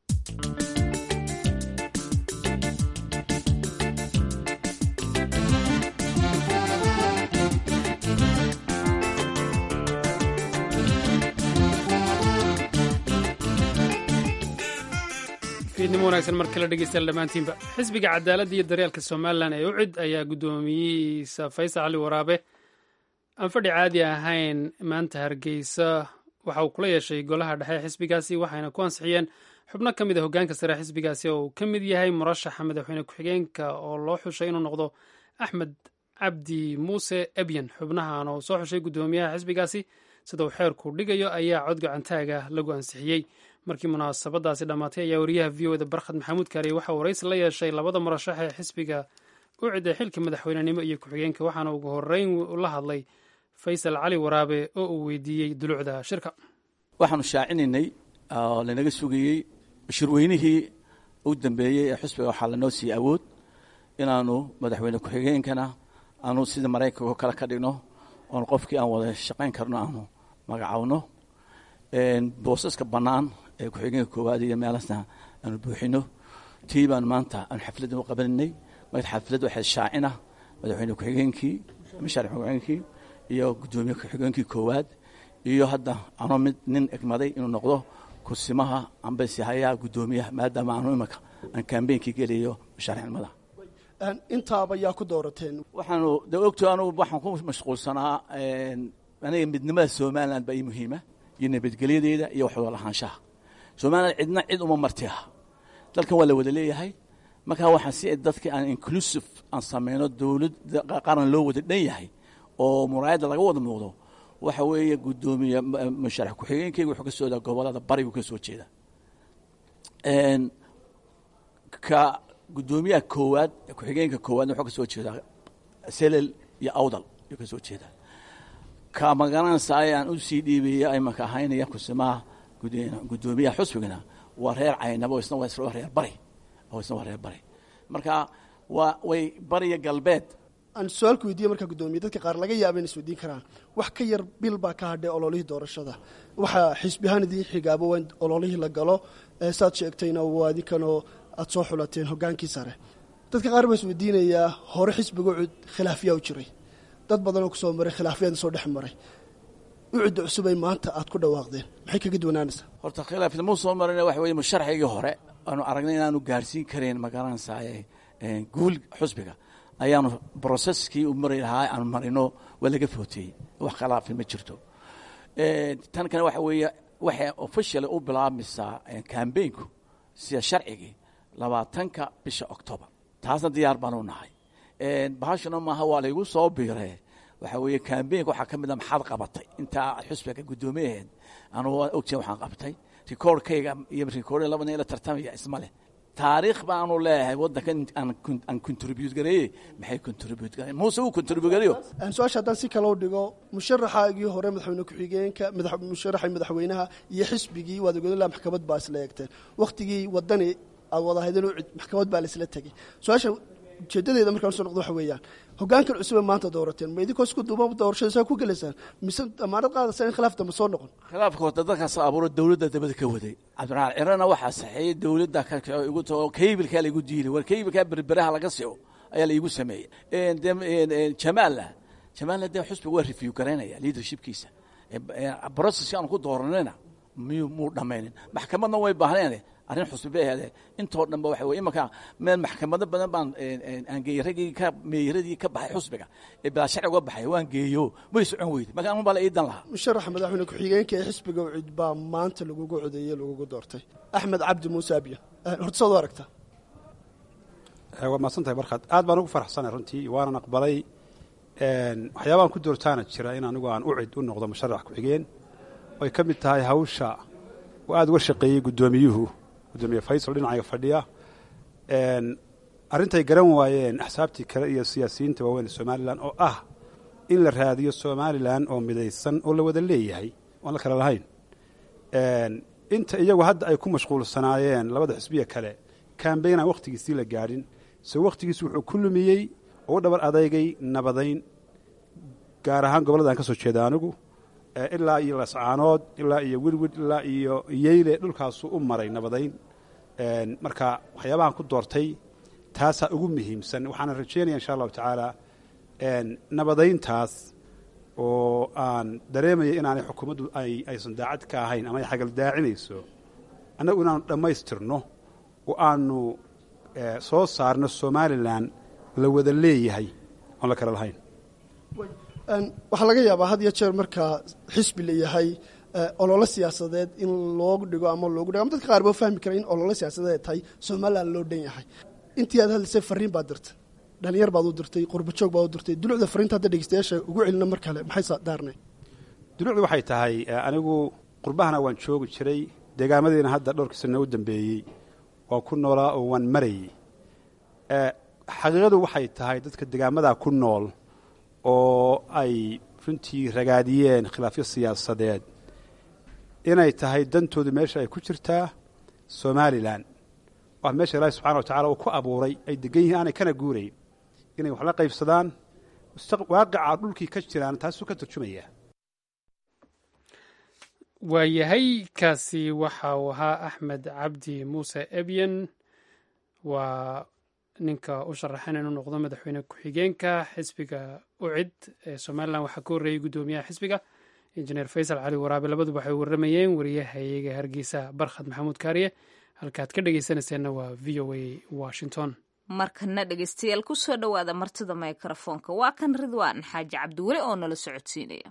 fiidnimo wanaagsan mar kale dhegeystayaal dhammaantiinba xisbiga cadaaladda iyo daryeelka somalilan ee ucid ayaa guddoomiyihiisa faysal cali waraabe aan fadhi caadi ahayn maanta hargeysa waxa uu kula yeeshay golaha dhexe xisbigaasi waxayna ku ansixiyeen xubno ka mid a hoggaanka sare xisbigaasi oo uu ka mid yahay murashaxa madaxweyne ku-xigeenka oo loo xushay inuu noqdo axmed cabdi muuse ebyen xubnahan oo soo xushay guddoomiyaha xisbigaasi sida uu xeerku dhigayo ayaa cod gacantaaga lagu ansixiyey markii munaasabadaasi dhammaatay ayaa wariyaha v o da barkhad maxamuud kaariye waxaa waraysi la yeeshay labada murashax ee xisbiga u ciday xilka madaxweynenimo iyo ku-xigeenka waxaana ugu horeyn la hadlay faysal cali waraabe oo uu weydiiyey dulucda shirka waxaanu shaacinaynay oo lanaga sugayey shirweynihii u dambeeyey ee xusbiga waxaa lanoo siiyey awood inaanu madaxweyne ku-xigeenkana aanu sida maraykanka kale ka dhigno oon qofkii aan wada shaqayn karno aanu magacawno boosaska bannaan ee ku-xigeenka koowaad iyo meelasna aanu buuxino tii baanu maanta aanu xafladdan u qabaninay marka xaflad waxay shaacina madaxweyne ku-xigeenkii masharic ku-xigeenkii iyo guddoomiye ku-xigeenkii koowaad iyo hadda anoo mid nin egmaday inuu noqdo kursimaha ambase hayaa guddoomiyaha maadaama aanu imanka aan kambeynkii gelayo mashaariicnimada intaaba yaa ku doorateen waxaanu de ogto anugu waxaan ku mashquulsanaa aniga midnimada somaliland baa ii muhiima iyo nabadgelyadeeda iyo waxwada lahaanshaha somaliland cidna cid uma marti ah dalkan waa la wada leeyahay markaa waxaan si dadka aan inclusive aan samayno dowladda qaran loo wada dhan yahay oo muraayadda laga wada muuqdo waxa weeye guddoomiye musharax ku-xigeenkeyga wuxuu ka soo jeedaa gobolada barigu ka soo jeeda ka guddoomiyaha koowaad ku-xigeenka koowaadna wuxuu ka soo jeedaa selel iyo awdal ayuu ka soo jeedaa ka magaranaysaay aan u sii dhiibeeya imanka ahaynaya kusimaha guddoomiyaha xusbigana waa reer caynabo isna waa reer bari oo isna waa reer bari marka waa way bariya galbeed aan su-aalku weydiiye markaa guddoomiye dadka qaar laga yaaba in isweydiin karaan wax ka yar bil baa ka hadhay ololihii doorashada waxaa xisbi ahaan idiin xigaabo waa in ololihii la galo saad sheegtayna waa idinkanoo aada soo xulateen hoggaankii sare dadka qaar baa isweydiinayaa hore xisbiga ucud khilaafyaa u jiray dad badanoo kusoo maray khilaafyaada soo dhex maray ucudda cusubay maanta aad ku dhawaaqdeen maxay kaga duwanaanaysaa horta khilaafda muu soo marina waxa weye musharxigii hore aanu aragnay inaanu gaarsiin karayn magaranaysaay guul xusbiga ayaanu broseskii u mari lahaa aanu marino waa laga footeeyey wax khilaafi ma jirto tan kale waxa weeye waxay officially u bilaabmaysaa cambaynku sida sharcigii labaatanka bisha octobar taasna diyaar baanu nahay bahashana maaha waa laygu soo biiree waxa weeye cambaynka waxaa ka mid a maxaad qabatay intaa xusbiga guddoomiyaheed anu ogtiin waxaan qabtay rikoorkayga iyo rikoorda labadna ila tartamaya isma leh taariikh baanu leeyahay waddanka aan contribute gareeye maxay contribute gareen muuse uu contribute gareeyo su-aasha haddaan si kale u dhigo musharaxaagii hore madaxweyne ku-xigeenka musharaxii madaxweynaha iyo xisbigii waad ogoodala maxkamad baa isla eegteen wakhtigii wadani aad wadahaydeen maxkamad baa laisla tegey su-aasha ujeedadeeda markaan soo noqdo waxa weeyaan hoggaankan cusube maanta doorateen ma idinkoo isku duuba doorashada saa ku gelaysaan mise damaanad qaadaysaa in khilaaf dambe soo noqon khilaafka horta dadkaas abuuro dowladda dabada ka waday cabdiraxmaan cirana waxaa saxeeyey dowladda igu tao kaybilkaa laigu diilay war kaybilkaa berberaha laga sio ayaa laigu sameeyey jamaalla jamaalla dee xusbiga waa review garaynaya leadershipkiisa processki aanu ku dooranayna miyuu muu dhammaynin maxkamadna way baahneen arrin xusbi bay ahaadee intoo dhan ba waxa weye imanka meel maxkamado badan baan aan geeyey raggii ka meeyaradii ka baxay xusbiga ee bilaa sharci uga baxay waan geeyo way socon weyday marka anun baa la iidan lahaa musharaxa madaxweyne ku-xigeenka ee xisbiga ucid baa maanta lagugu codeeyey lagugu doortay axmed cabdi muuse abiya horta saad u aragtaa waa mahadsantahay barkaad aad baan ugu faraxsanay runtii waanan aqbalay waxyaabahan ku doortaana jira in anigu aan ucid u noqdo musharax ku-xigeen oy ka mid tahay hawsha oo aada uga shaqeeyey guddoomiyuhu gudoomiye faysal dhinacayga fadhiya arrintay garan waayeen axsaabtii kale iyo siyaasiyiinta waaweyn somalilan oo ah in la raadiyo somalilan oo midaysan oo la wada leeyahay oon la kale lahayn inta iyagu hadda ay ku mashquulsanaayeen labada xisbiya kale kambayn aan wakhtigiisii la gaadhin se wakhtigiisi wuxuu ku lumiyey oo u dhabar adeygay nabadayn gaar ahaan gobollada aan ka soo jeeda anigu ilaa iyo lascaanood ilaa iyo wirwid ilaa iyo yeyle dhulkaasuu u maray nabadayn marka waxyaabahan ku doortay taasaa ugu muhiimsan waxaana rajeynaya insha allahu tacaala nabadayntaas oo aan dareemaya inaanay xukuumaddu aysan daacad ka ahayn ama ay xagal daacinayso annagu inaanu dhammaystirno oo aanu soo saarno somalilan la wada leeyahay oon la kale lahayn waxaa laga yaabaa had iyo jeer markaa xisbi la yahay ololo siyaasadeed in loogu dhigo ama loogu dhigo ama dadka qaar baa fahmi kara in ololo siyaasadeed tahay somalilan loo dhan yahay intii aad hadlaysay fariin baad dirtay dhalinyar baad u dirtay qurbajoog baad u dirtay dulucda fariinta hadda dhegeystayaasha ugu celina mar kale maxay daarnay dulucdu waxay tahay anigu qurbahana waan joogi jiray deegaamadiina hadda dhowrkii sana u dambeeyey waa ku noolaa oo waan marayey xaqiiqadu waxay tahay dadka degaamadaa ku nool oo ay runtii ragaadiyeen khilaafyo siyaasadeed inay tahay dantoodu meesha ay ku jirtaa somalilan waa meesha ilaahi subxana wa tacala uu ku abuuray ay degan yihiin aanay kana guurayn inay wax la qaybsadaan waaqica dhulkii ka jiraan taasuu ka turjumaya waayahay kaasi waxa uu ahaa axmed cabdi muuse ebyen waa ninka u sharaxan inuu noqdo madaxweyne ku-xigeenka xisbiga ucid ee somalilan waxaa ka horreeyey guddoomiyaha xisbiga injineer faysal cali waraabe labaduba waxay warramayeen wariyahayaga hargeysa barkhad maxamuud kaariye halkaad ka dhegeysanayseena waa v o a washington markana dhegeystayaal kusoo dhowaada martida mikrofoonka waa kan ridwaan xaaji cabdiweli oo nala socodsiinaya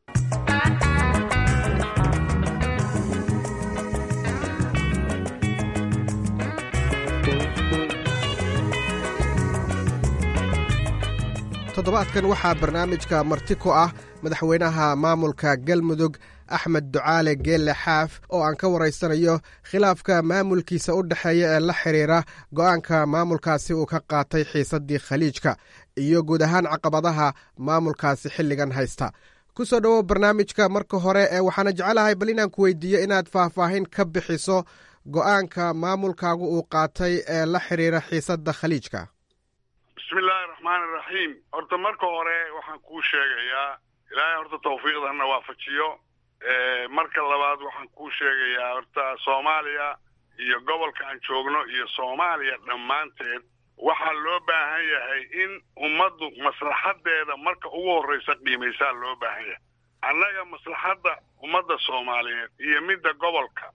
toddobaadkan waxaa barnaamijka marti ku ah madaxweynaha maamulka galmudug axmed ducaale geelle xaaf oo aan ka waraysanayo khilaafka maamulkiisa u dhexeeya ee la xidhiira go'aanka maamulkaasi uu ka qaatay xiisaddii khaliijka iyo guud ahaan caqabadaha maamulkaasi xilligan haysta ku soo dhowow barnaamijka marka hore ee waxaana jecelahay bal inaan ku weydiiyo inaad faahfaahin ka bixiso go'aanka maamulkaagu uu qaatay ee la xidhiira xiisadda khaliijka bismillaahi raxmaani raxiim horta marka hore waxaan kuu sheegayaa ilaahay horta tawfiiqdana waafajiyo marka labaad waxaan kuu sheegayaa horta soomaaliya iyo gobolka aan joogno iyo soomaaliya dhammaanteed waxaa loo baahan yahay in ummaddu maslaxadeeda marka ugu horraysa qiimaysaa loo baahan yahay annaga maslaxadda ummadda soomaaliyeed iyo midda gobolka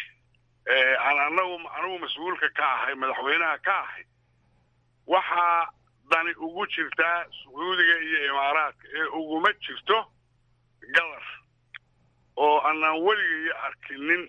aan anagu anigu mas-uulka ka ahay madaxweynaha ka ahay waxaa dani ugu jirtaa sacuudiga iyo imaaraadka ee uguma jirto galar oo anaan weligaiyo arkinin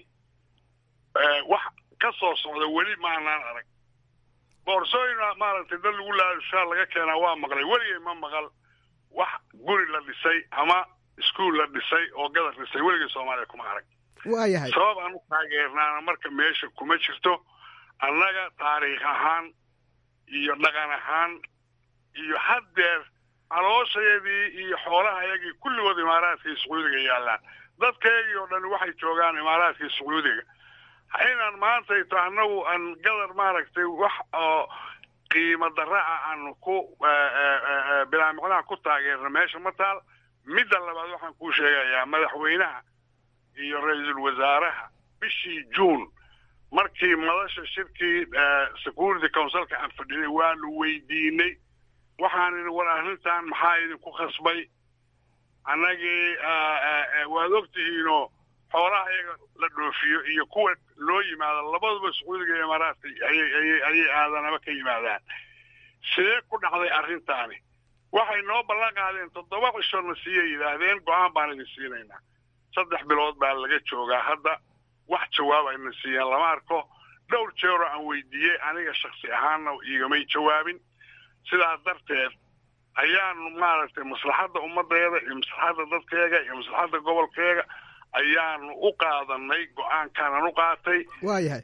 wax ka soo socda weli maanaan arag boorsooyin maaragtay dad lagu laashaa laga keenaa waa maqlay weligay ma maqal wax guri la dhisay ama iskuol la dhisay oo gadar dhisay weligay soomaaliya kuma arag waayahay sabab aan u taageernaana marka meesha kuma jirto annaga taariikh ahaan iyo dhaqan ahaan iyo haddeer calooshayadii iyo xoolahayagii kulligood imaaraadka iyo sacuudiga yaallaan dadkaygii oo dhan waxay joogaan imaaraadka iyo sacuudiga inaan maantayto annagu aan gadar maaragtay wax oo qiimo darra ah aan ku bilaa micnaha ku taageerno meesha ma taal midda labaad waxaan kuu sheegayaa madaxweynaha iyo ra-iisul wasaaraha bishii juun markii madasha shirkii security councilka aan fadhinay waanu weydiinay waxaan idhi war arrintan maxaa idinku khasbay annagii waad ogtihiinoo xoolaha iyaga la dhoofiyo iyo kuwa loo yimaado labaduba sacuudiga iyo imaaraadka ayay ayay aadanaba ka yimaadaan sidee ku dhacday arrintaani waxay noo ballan qaadeen toddoba cishona siiyay yidhaahdeen go-aan baan idin siinaynaa saddex bilood baa laga joogaa hadda wax jawaab ayna siiyeen lama arko dhowr jeeroo aan weydiiyey aniga shaksi ahaanna iigamay jawaabin sidaas darteed ayaanu maaragtay maslaxadda ummaddeeda iyo maslaxadda dadkeega iyo maslaxadda gobolkeega ayaanu u qaadanay go-aankaanaan u qaatay waayahay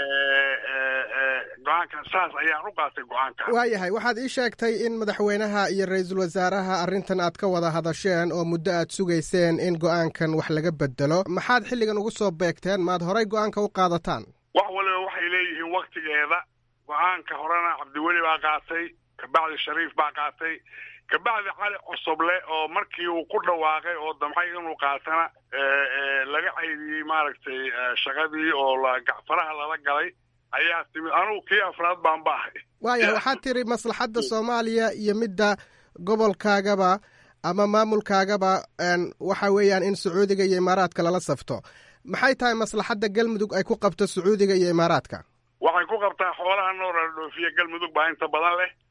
go-aankan saas ayaan u qaatay go-aankan waayahay waxaad ii sheegtay in madaxweynaha iyo ra-iisul wasaaraha arrintan aad ka wada hadasheen oo muddo aad sugayseen in go-aankan wax laga bedelo maxaad xilligan ugu soo beegteen maad horay go-aanka u qaadataan wax waliba waxay leeyihiin waktigeeda go-aanka horena cabdiweli baa qaatay kabacdi shariif baa qaatay kabacdi cali cosoble oo markii uu ku dhawaaqay oo damcay inuu qaatana laga caydiyey maaragtay shaqadii oo faraha lala galay ayaa timid anugu kii afraad baan ba ahay waayahay waxaad tiri maslaxadda soomaaliya iyo midda gobolkaagaba ama maamulkaagaba waxa weeyaan in sacuudiga iyo imaaraadka lala safto maxay tahay maslaxadda galmudug ay ku qabto sacuudiga iyo imaaraadka waxay ku qabtaa xoolaha noora la dhoofiya galmudug baa inta badan leh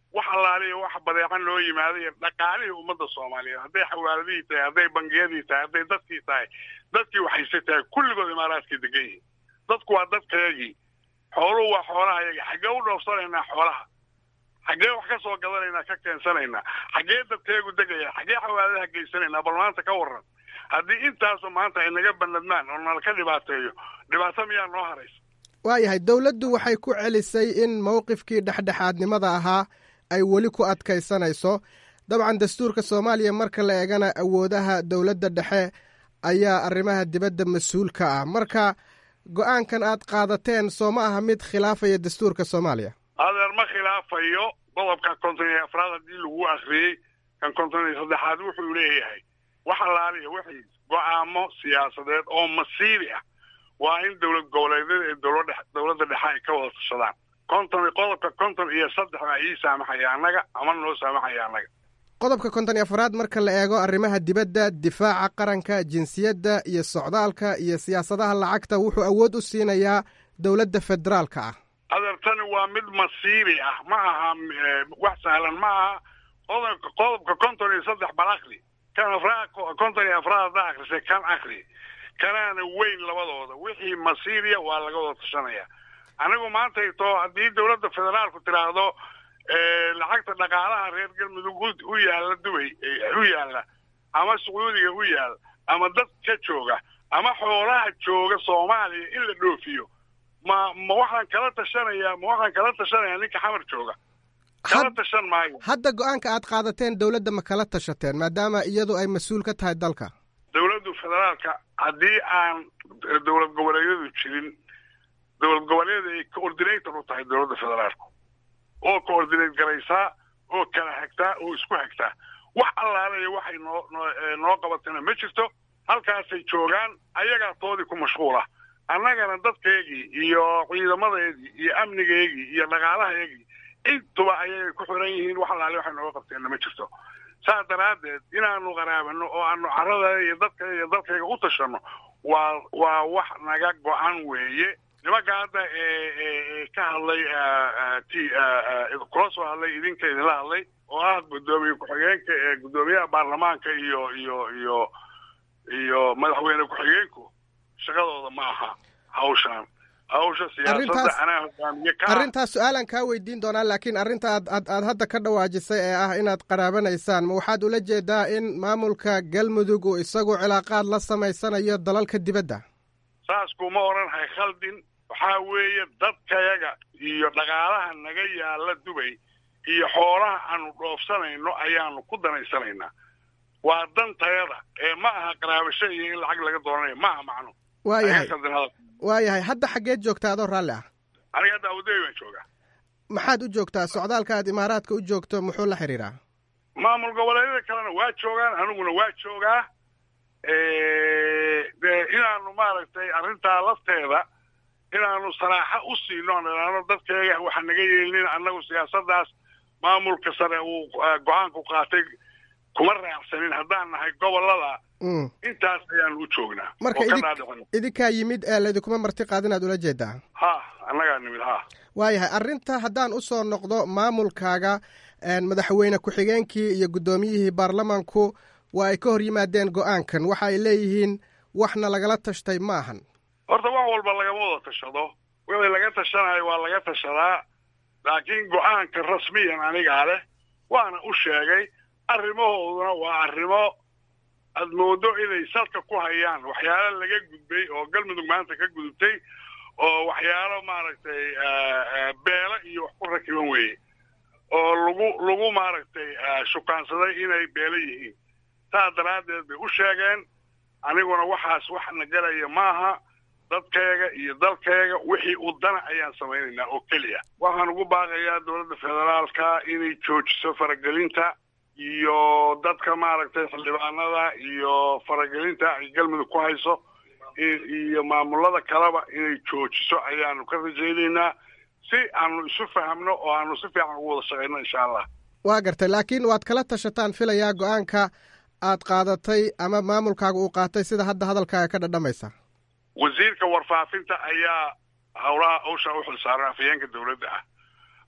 wax allaaliya wax badeecan loo yimaaday iyo dhaqaalihii ummadda soomaaliyeed hadday xawaaladihii tahay hadday bangiyadii tahay hadday dadkii tahay dadkii waxayse tahay kulligood imaaraadkay degan yihiin dadku waa dadkayagii xooluhu waa xoolaha yagii xaggee u dhoofsanaynaa xoolaha xaggee wax ka soo gadanaynaa ka keensanaynaa xaggee dadkeegu degaya xaggee xawaaladaha geysanaynaa bal maanta ka warran haddii intaasu maanta ay naga banadmaan oo nala ka dhibaateeyo dhibaato miyaa noo haraysa waayahay dowladdu waxay ku celisay in mowqifkii dhexdhexaadnimada ahaa ay weli ku adkaysanayso dabcan dastuurka soomaaliya marka la eegana awoodaha dowladda dhexe ayaa arrimaha dibadda mas-uul ka ah marka go-aankan aad qaadateen soo ma aha mid khilaafaya dastuurka soomaaliya adeer ma khilaafayo qodobka konton iyo afraad haddii lagu akhriyey kan konton iyo saddexaad wuxuu leeyahay wax allaaliya wixii go-aamo siyaasadeed oo masiibi ah waa in dowlad goboleedyada ee dowladda dowladda dhexe ay ka wada tashadaan konton qodobka konton iyo saddex baa ii saamaxaya annaga ama noo saamaxaya annaga qodobka konton iyo afraad marka la eego arrimaha dibadda difaaca qaranka jinsiyadda iyo socdaalka iyo siyaasadaha lacagta wuxuu awood u siinayaa dowladda federaalka ah adeertani waa mid masiibi ah ma aha wax sahlan ma aha qodobka qodobka konton iyo saddex bal akri kan afraad konton iyo afraad haddaa akrisay kan akri kanaana weyn labadooda wixii masiiriya waa laga wada tashanaya anigu maantayto haddii dowladda federaalku tiraahdo lacagta dhaqaalaha reer galmudug u yaalla dubay u yaalla ama sacuudiga u yaalla ama dad ka jooga ama xoolaha jooga soomaaliya in la dhoofiyo ma ma waxaan kala tashanayaa ma waxaan kala tashanayaa ninka xamar jooga kala tashan maayo hadda go-aanka aad qaadateen dowladda ma kala tashateen maadaama iyadu ay mas-uul ka tahay dalka dowladdu federaalka haddii aan dowlad goboleedyadu jirin dowlad goboleedyada ay coordinator u tahay dowladda federaalku oo coordinate garaysaa oo kala hagtaa oo isku hagtaa wax allaalaya waxay noo noo qabatana ma jirto halkaasay joogaan ayagaa toodii ku mashquula annagana dadkeegii iyo ciidamadeedii iyo amnigeegii iyo dhaqaalahaygii intuba ayay ku xiran yihiin wax allaale waxay nooga qabteenna ma jirto saas daraaddeed inaanu qaraabano oo aanu carada iyo dadka iyo dalkayga u tashanno waa waa wax naga go-an weeye nimanka hadda ee ka hadlay t kula soo hadlay idinka idinla hadlay oo ah guddoomiye ku-xigeenka ee guddoomiyaha baarlamaanka iyo iyo iyo iyo madaxweyne ku-xigeenku shaqadooda ma aha hawshaan hawsha siyaasadda anaa hogaamiye ka arrintaas su-aalaan kaa weydiin doonaa laakiin arrinta aad aad aad hadda ka dhawaajisay ee ah inaad qaraabanaysaan ma waxaad ula jeedaa in maamulka galmudug uu isagu cilaaqaad la samaysanayo dalalka dibadda saas kuma odhanhay khaldin waxaa weeye dadkayaga iyo dhaqaalaha naga yaalla dubay iyo xoolaha aanu dhoofsanayno ayaanu ku danaysanaynaa waa dantayada ee ma aha qaraabasho iyo in lacag laga doonanayo ma aha macno waayahay waayahay hadda xaggeed joogtaa adoo raalli ah aniga hadda abudabi baan joogaa maxaad u joogtaa socdaalka aad imaaraadka u joogto muxuu la xidhiiraa maamul goboleedyada kalena waa joogaan aniguna waa joogaa de inaanu maaragtay arrintaa lafteeda inaanu saraaxo u siino aan idhaahno dadkeega waxa naga yeelinin annagu siyaasaddaas maamulka sare uu go-aanku qaatay kuma raacsanin haddaan nahay gobolada intaas ayaanu u joognaa marka idinkaa yimid ee laydinkuma marti qaadin aad ula jeedaa ha annagaa nimid ha waayahay arrinta haddaan u soo noqdo maamulkaaga madaxweyne ku-xigeenkii iyo guddoomiyihii baarlamanku waa ay ka hor yimaadeen go-aankan waxa ay leeyihiin waxna lagala tashtay ma ahan horta wax walba lagama wada tashado wixii laga tashanayo waa laga tashadaa laakiin go-aanka rasmiyan anigaa leh waana u sheegay arrimahooduna waa arrimo aad moodo inay salka ku hayaan waxyaalo laga gudbay oo galmudug maanta ka gudubtay oo waxyaalo maaragtay beelo iyo wax ku rakiban weeye oo lagu lagu maaragtay shukaansaday inay beelo yihiin saas daraaddeed bay u sheegeen aniguna waxaas wax na galaya maaha dadkayga iyo dalkayga wixii u dana ayaan samaynaynaa oo keliya waxaan ugu baaqayaa dowladda federaalka inay joojiso faragelinta iyo dadka maaragtay xildhibaanada iyo faragelinta ay galmudug ku hayso iyo maamulada kaleba inay joojiso ayaanu ka rajaynaynaa si aanu isu fahamno oo aanu si fiican ugu wada shaqayno insha allah waa gartay laakiin waad kala tashataan filayaa go-aanka aad qaadatay ama maamulkaaga uu qaatay sida hadda hadalkaaga ka dhadhamaysa wasiirka warfaafinta ayaa howlaha hawsha u xilsaaran afhayeenka dowladda ah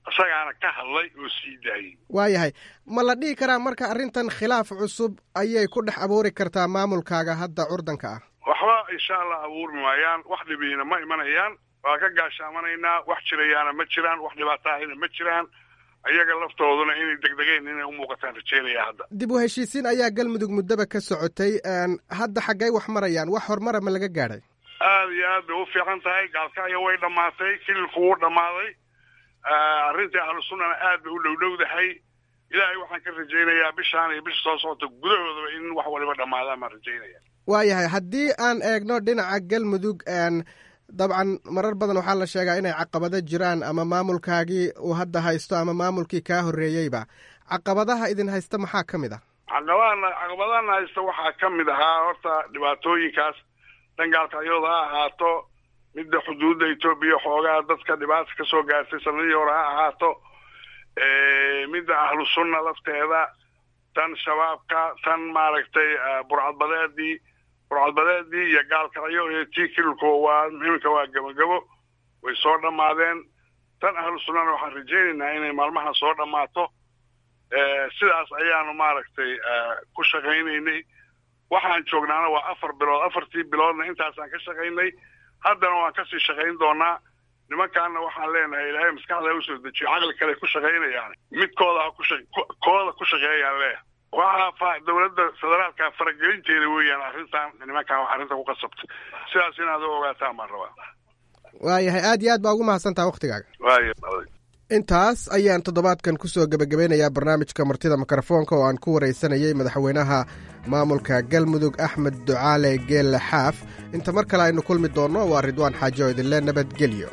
isagaana ka hadlay oo sii daayey waayahay ma la dhihi karaa marka arrintan khilaaf cusub ayay ku dhex abuuri kartaa maamulkaaga hadda curdanka ah waxba insha allah abuurmi maayaan wax dhibiina ma imanayaan waa ka gaashaamanaynaa wax jirayaana ma jiraan wax dhibaataahina ma jiraan ayaga laftooduna inay degdegeen inay u muuqataan rajeynaya hadda dib u heshiisiin ayaa galmudug muddaba ka socotay hadda xaggay wax marayaan wax horumara ma laga gaadhay aada iyo aad bay u fiican tahay gaalkacyo way dhammaatay kililku wuu dhammaaday arrintii ahlu sunnana aad bay u dhowdhowdahay ilaahay waxaan ka rajaynayaa bishaan iyo bisha soo socota gudahoodaba in wax waliba dhammaadaan baan rajaynaya waayahay haddii aan eegno dhinaca galmudug dabcan marar badan waxaa la sheegaa inay caqabado jiraan ama maamulkaagii uu hadda haysto ama maamulkii kaa horreeyeyba caqabadaha idin haysta maxaa ka mid ah caqabadana caqabadana haysta waxaa ka mid ahaa horta dhibaatooyinkaas dangaalkacyooda ha ahaato midda xuduudda etoobiya xoogaa dadka dhibaata ka soo gaartay sanadihii hore ha ahaato midda ahlu sunna lafteeda tan shabaabka tan maaragtay burcadbadeedii burcadbadeedii iyo gaalkacyo iyo tii kililku waa iminka waa gabagabo way soo dhammaadeen tan ahlu sunnana waxaan rajaynaynaa inay maalmaha soo dhammaato sidaas ayaanu maaragtay ku shaqaynaynay waxaan joognaana waa afar bilood afartii biloodna intaasaan ka shaqaynay haddana waan kasii shaqayn doonaa nimankaana waxaan leenahay ilaahay maskaxda usoo dejiyo caqli kale ku shaqaynayaan midkooda ha kusha kooda ku shaqeeyaan leeyahay waxaa dowladda federaalka faragelinteeda weeyaan arrintan nimankan arrinta ku qasabtay sidaas inaad u ogaataan baan rabaa waayahay aad iyo aad baa ugu mahadsantaha waktigaaga waaya intaas ayaan toddobaadkan kusoo gebagabeynayaa barnaamijka martida mikrofoonka oo aan ku waraysanayay madaxweynaha maamulka galmudug axmed ducaale geelle xaaf inta mar kale aynu kulmi doonno waa ridwaan xaaji oo idinle nabadgelyo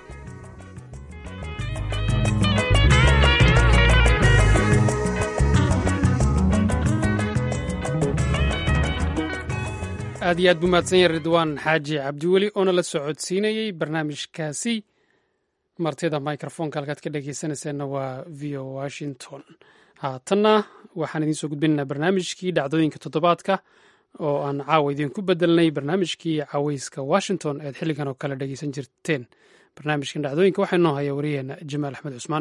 aad iyo aad buu mahadsan yahay ridwaan xaaji cabdiweli oona la socodsiinayey barnaamijkaasi martida microfonka halkaad ka dhegeysanayseena waa v o washington haatanna waxaan idiin soo gudbinaynaa barnaamijkii dhacdooyinka toddobaadka oo aan caawa idiinku bedelnay barnaamijkii caweyska washington eed xilligan oo kale dhegeysan jirteen barnaamijkan dhacdooyinka waxaa inoo haya wariyaheena jamaal axmed cusmaan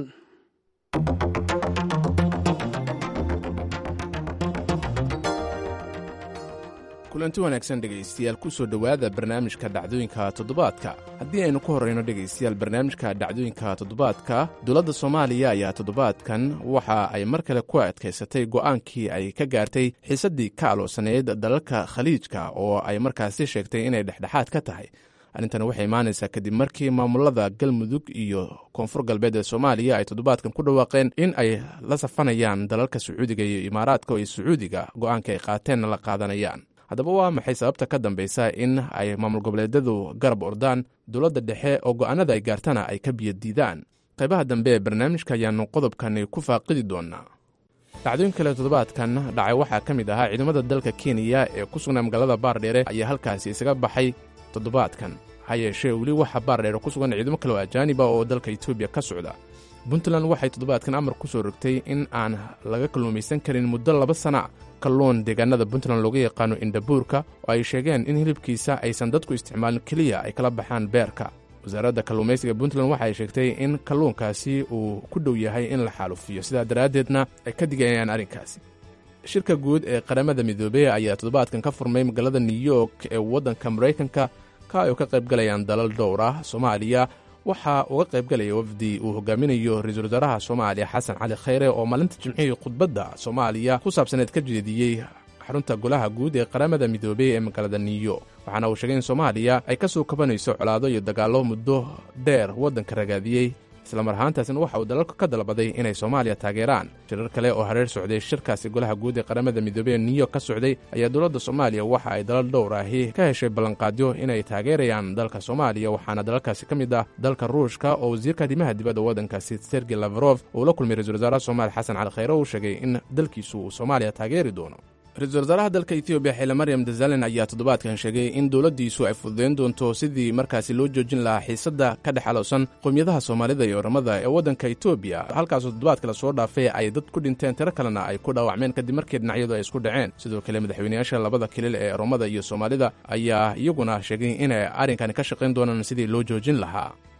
kulanti wanaagsan dhegaystayaal ku soo dhowaada barnaamijka dhacdooyinka toddobaadka haddii aynu ku horrayno dhegaystayaal barnaamijka dhacdooyinka toddobaadka dowladda soomaaliya ayaa toddobaadkan waxa ay mar kale ku adkaysatay go'aankii ay ka gaartay xiisaddii ka aloosaneyd dalalka khaliijka oo ay markaasi sheegtay inay dhexdhexaad ka tahay arrintan waxay imaanaysaa kadib markii maamulada galmudug iyo koonfur galbeed ee soomaaliya ay toddobaadkan ku dhawaaqeen in ay la safanayaan dalalka sacuudiga iyo imaaraadka iyo sacuudiga go'aanka ay qaateenna la qaadanayaan haddaba waa maxay sababta ka dambaysa in ay maamul goboleedyadu garab ordaan dowladda dhexe oo go'aanada ay gaartana ay ka biyadiidaan qaybaha dambe ee barnaamijka ayaannu qodobkani ku faaqidi doonaa dhacdooyin kale toddobaadkan dhacay waxaa ka mid ahaa ciidamada dalka kenya ee ku sugnaa magaalada baardheere ayaa halkaasi isaga baxay toddobaadkan ha yeeshee weli waxaa baardheere ku sugan ciidamo kale oo ajaaniba oo dalka etoobiya ka socda puntland waxay toddobaadkan amar ku soo rogtay in aan laga kalluumaysan karin muddo laba sana kalluun deegaanada puntland looga yaqaano indhabuurka oo ay sheegeen in hilibkiisa aysan dadku isticmaalin keliya ay kala baxaan beerka wasaaradda kalluumaysiga puntland waxa ay sheegtay in kalluunkaasi uu ku dhow yahay in la xaalufiyo sidaa daraaddeedna ay ka digayaan arrinkaasi shirka guud ee qaramada midoobey ayaa toddobaadkan ka furmay magaalada new york ee waddanka maraykanka ka ay ka qaybgalayaan dalal dhowr ah soomaaliya waxaa uga qaybgalaya wafdi uu hogaaminayo ra-iisul wasaaraha soomaaliya xasan cali khayre oo maalinta jimcihii khudbadda soomaaliya ku saabsaneed ka jeediyey xarunta golaha guud ee qaramada midoobey ee magaalada new york waxaana uu sheegay in soomaaliya ay ka soo kabanayso colaado iyo dagaallo muddo dheer waddanka ragaadiyey islamar ahaantaasna waxa uu dalalka ka dalbaday inay soomaaliya taageeraan shirar kale oo hareer socday shirkaasi golaha guud ee qaramada midoobey ee new york ka socday ayaa dowladda soomaaliya waxa ay dalal dhowr ahi ka heshay ballanqaadyo inay taageerayaan dalka soomaaliya waxaana dalalkaasi ka mid ah dalka ruushka oo wasiirka arrimaha dibadda waddankaasi sergey lafarof uu la kulmay ra-isul wasaaraha soomaaliya xasan cali khayre uu sheegay in dalkiisu uu soomaaliya taageeri doono ra-iisul wasaaraha dalka etoobiya xile maryam dazalen ayaa toddobaadkan sheegay in dowladdiisu ay fududayn doonto sidii markaasi loo joojin lahaa xiisadda ka dhex alowsan qowmiyadaha soomaalida iyo oramada ee waddanka etoobiya halkaasoo toddobaadka lasoo dhaafay ay dad ku dhinteen tiro kalena ay ku dhaawacmeen kadib markii dhinacyadu ay isku dhaceen sidoo kale madaxweynayaasha labada kilil ee oromada iyo soomaalida ayaa iyaguna sheegay inay arrinkani ka shaqayn doonaan sidii loo joojin lahaa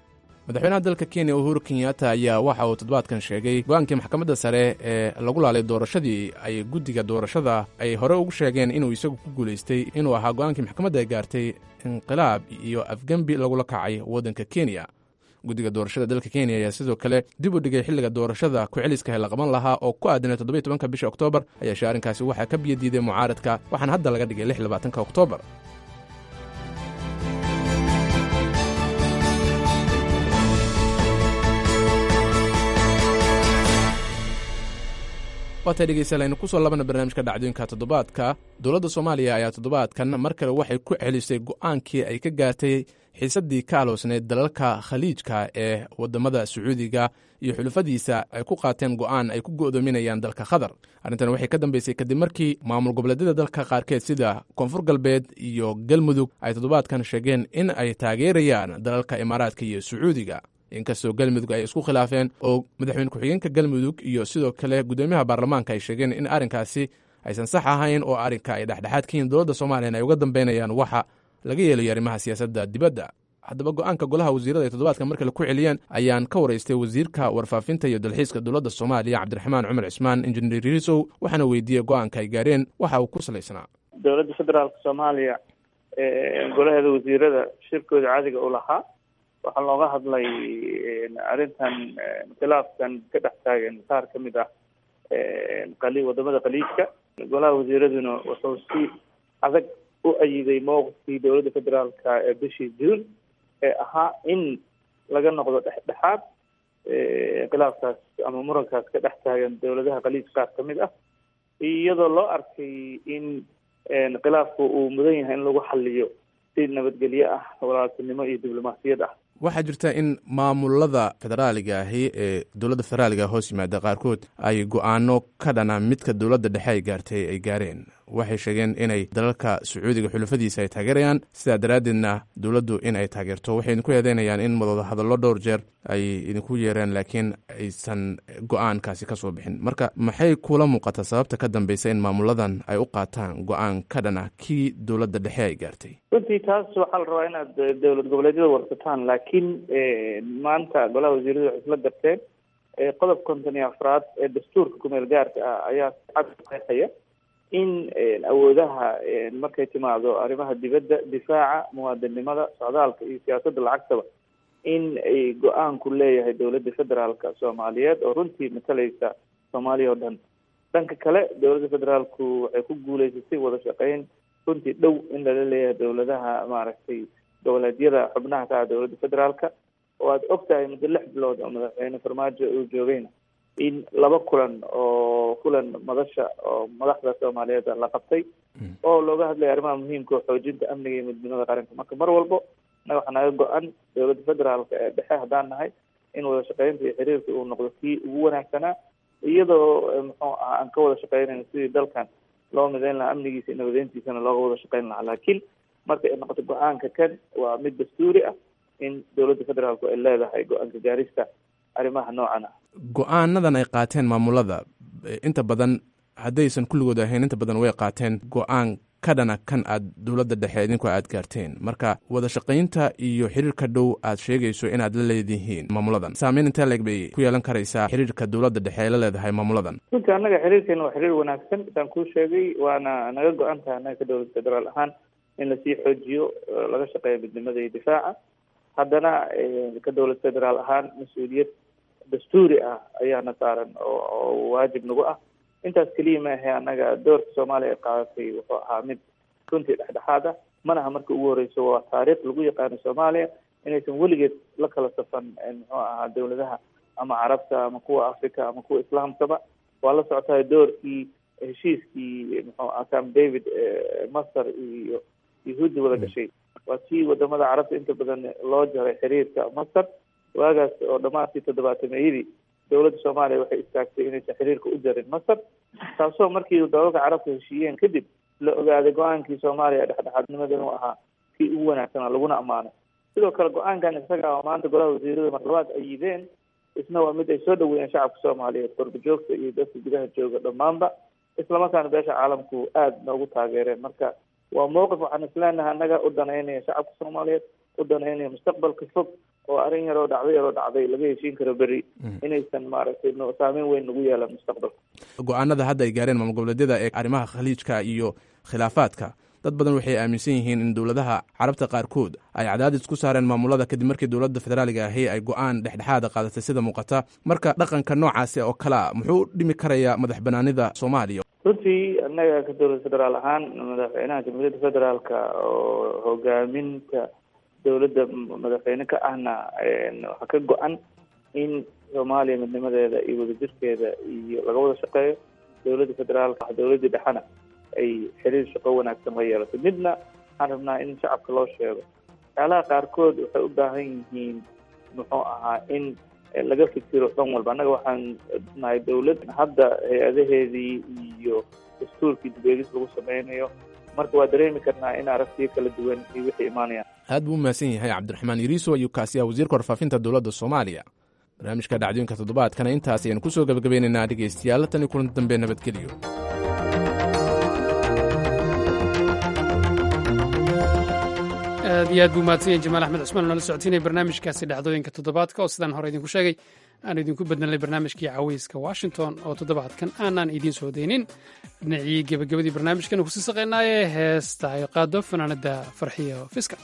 madaxweynaha dalka kenya uhuru kenyatta ayaa waxa uu toddobaadkan sheegay go-aankii maxkamadda sare ee lagu laalay doorashadii ay guddiga doorashada ay hore ugu sheegeen inuu isagu ku guulaystay inuu ahaa go-aankii maxkamadda ay gaartay inqilaab iyo afgembi lagula kacay waddanka kenya guddiga doorashada dalka kenya ayaa sidoo kale dib u dhigay xilliga doorashada ku-celiska la qaban lahaa oo ku aadanay toddobiy tobanka bisha oktoobar ayaashe arrinkaasi waxaa ka biyadiiday mucaaradka waxaana hadda laga dhigay lix labaatanka oktoobar waatay dhegeystayaal aynu kusoo labana barnaamijka dhacdooyinka toddobaadka dowladda soomaaliya ayaa toddobaadkan mar kale waxay ku celisay go'aankii ay ka gaartay xiisaddii ka aloosneyd dalalka khaliijka ee waddamada sacuudiga iyo xulufadiisa ay ku qaateen go'aan ay ku go'doominayaan dalka qatar arrintan waxay ka dambeysay kadib markii maamul goboleedyada dalka qaarkeed sida koonfur galbeed iyo galmudug ay toddobaadkan sheegeen in ay taageerayaan dalalka imaaraadka iyo sacuudiga inkastoo galmudug ay isku khilaafeen oo madaxweyne ku-xigeenka galmudug iyo sidoo kale guddoomiyaha baarlamaanka ay sheegeen in arrinkaasi aysan sax ahayn oo arrinka ay dhexdhexaad ka yihiin dowladda soomaaliyan ay uga dambeynayaan waxa laga yeelayo arrimaha siyaasadda dibadda haddaba go'aanka golaha wasiirada ay toddobaadkan markale ku celiyeen ayaan ka waraystay wasiirka warfaafinta iyo dalxiiska dowladda soomaaliya cabdiraxmaan cumar cismaan injineer riisow waxaana weydiiyey go'aanka ay gaareen waxa uu ku salaysnaa dowladda federaalka soomaaliya golaheeda wasiirada shirkooda caadiga u lahaa waxaa looga hadlay arrintan khilaafkan ka dhex taagan qaar ka mid ah qali wadamada khaliijka golaha wasiiraduna wuxuu si adag u ayiday mowqifkii dowladda federaalka ee bishii juun ee ahaa in laga noqdo dhexdhexaad khilaafkaas ama murankaas ka dhex taagan dowladaha khaliij qaar ka mid ah iyadoo loo arkay in khilaafku uu mudan yahay in lagu xaliyo si nabadgelye ah walaaltinimo iyo diblomaasiyad ah waxaa jirta in maamulada federaaliga ahi ee dowladda federaaliga hoos yimaada qaarkood ay go'aano ka dhana midka dowladda dhexe ay gaartay ay gaareen waxay sheegeen inay dalalka sacuudiga xulafadiisa ay taageerayaan sidaa daraaddeedna dowladdu in ay taageerto waxay idinku eedeynayaan in madooda hadallo dhowr jeer ay idinku yeereen laakiin aysan go'aankaasi ka soo bixin marka maxay kula muuqataa sababta ka dambeysa in maamuladan ay u qaataan go'aan ka dhana kii dowladda dhexe ay gaartay runtii taas waxaa la rabaa inaad dowlad goboleedyada warsataan laakiin maanta golaha wasiiradu waxay isla garteen qodob konton iyo afraad ee dastuurka kumeel gaarka ah ayaa cad qeexaya in awoodaha markay timaado arrimaha dibadda difaaca muwaadinimada socdaalka iyo siyaasadda lacagtaba in ay go-aanku leeyahay dowladda federaalka soomaaliyeed oo runtii matalaysa soomaaliya oo dhan dhanka kale dowladda federaalku waxay ku guuleysatay wada shaqeyn runtii dhow in lala leeyahay dowladaha maaragtay goboleedyada xubnaha ka ah dowladda federaalka oo aada og tahay muddo lix bilood oo madaxweyne farmaajo uu joogayna in laba kulan oo kulan madasha oo madaxda soomaaliyeed la qabtay oo looga hadlaya arrimaha muhiimka oo xoojinta amniga iyo midnimada qaranka marka mar walbo naga waxaa naga go-an dowladda federaalka ee dhexe haddaan nahay in wada shaqeynta iyo xiriirka uu noqdo kii ugu wanaagsanaa iyadoo muxuu ah aan ka wada shaqeynayno sidii dalkan loo mideyn lahaa amnigiisa iyo nabadeyntiisana looga wada shaqeyn lahaa laakiin marka ay noqoto go-aanka kan waa mid dastuuri ah in dowladda federaalku ay leedahay go-aanka gaarista arrimaha noocan ah go-aanadan ay qaateen maamulada inta badan haddaysan kulligood ahayn inta badan way qaateen go-aan ka dhana kan aad dowladda dhexe idinku aad gaarteen marka wada shaqaynta iyo xiriirka dhow aad sheegayso inaad la leedihiin maamuladan saameyn intee leeg bay ku yeelan karaysaa xiriirka dowladda dhexe ee la leedahay maamuladan runtii annaga xiriirkeena waa xiriir wanaagsan saan kuu sheegay waana naga go-an tahay annaga ka dowlad federaal ahaan in lasii xoojiyo laga shaqeeyo midnimada iyo difaaca haddana ka dowlad federaal ahaan mas-uuliyad dastuuri ah ayaana saaran oo waajib nagu ah intaas keliya maahe annaga doorka soomaaliya ay qaadatay wuxuu ahaa mid runtii dhexdhexaad ah manaha marka ugu horeyso waa taariikh lagu yaqaano soomaaliya inaysan weligeed la kala safan muxuu ahaa dowladaha ama carabta ama kuwa africa ama kuwa islaamkaba waa la socotahay doorkii heshiiskii muxuu aha camp david masar iyo yahuudda wada gashay waa tii wadamada carabta inta badan loo jaray xiriirka masar waagaas oo dhammaadkii toddobaatameyadii dowladda soomaaliya waxay istaagtay inaysan xiriirka u jarin masar taasoo markii dalalka carabka heshiiyeen kadib la ogaaday go-aankii soomaaliya dhexdhexaadnimada inuu ahaa kii ugu wanaagsanaa laguna ammaanay sidoo kale go-aankan isaga oo maanta golaha wasiirada marlabaad ay yideen isna waa mid ay soo dhaweeyeen shacabka soomaaliyeed qorba joogta iyo dadka gudaha jooga dhammaanba islamarkaana beesha caalamku aada noogu taageereen marka waa mowqif waxaan isleenahay annaga u danaynaya shacabka soomaaliyeed u danaynaya mustaqbalka fog oo arrin yaroo dhacday yaroo dhacday laga heshiin karo beri inaysan maaragtay no saameyn weyn nagu yeelan mustaqbalka go-aanada hadda ay gaareen maamul goboleedyada ee arrimaha khaliijka iyo khilaafaadka dad badan waxay aaminsan yihiin in dowladaha carabta qaarkood ay cadaadis ku saareen maamulada kadib markii dowladda federaaliga ahi ay go-aan dhexdhexaada qaadatay sida muuqata marka dhaqanka noocaasi oo kalea muxuu dhimi karayaa madax banaanida soomaaliya runtii annaga ka dowlad federaal ahaan madaxweynaha jamhuuriyadda federaalka oo hogaaminta dowladda madaxweyne ka ahna waxaa ka go-an in soomaaliya midnimadeeda iyo wadajirkeeda iyo laga wada shaqeeyo dowladda federaalka dowladdii dhexena ay xiriir shaqo wanaagsan la yeelato midna waxaan rabnaa in shacabka loo sheego waxyaalaha qaarkood waxay u baahan yihiin muxuu ahaa in laga fikiro dhan walba annaga waxaan nahay dowlad hadda hay-adaheedii iyo dastuurkii dib-eegis lagu sameynayo marka waa dareemi karnaa in aragtiyo kala duwan iyo wixii imaanayaan aad buu u mahadsan yahay cabdiraxmaan iriiso ayuu kaasi ah wasiirka warfaafinta dowladda soomaaliya barnaamijka dhacdooyinka toddobaadkana intaas ayaynu kusoo gabagabeynaynaa dhegaystayaal tan iyo kulanti dambe nabadgelyo aad iyo aad buu mahadsanyahy jamaal axmed cusmaan oo nala socotiinaya barnaamijkaasi dhacdooyinka toddobaadka oo sidaan hore idinku sheegay aanu idinku bednalnay barnaamijkii caweyska washington oo toddobaadkan aanaan idiin soo daynin dhinacii gebagabadii barnaamijkan kusii saqaynaaye heesta ay qaado fanaanada farxiyo fiska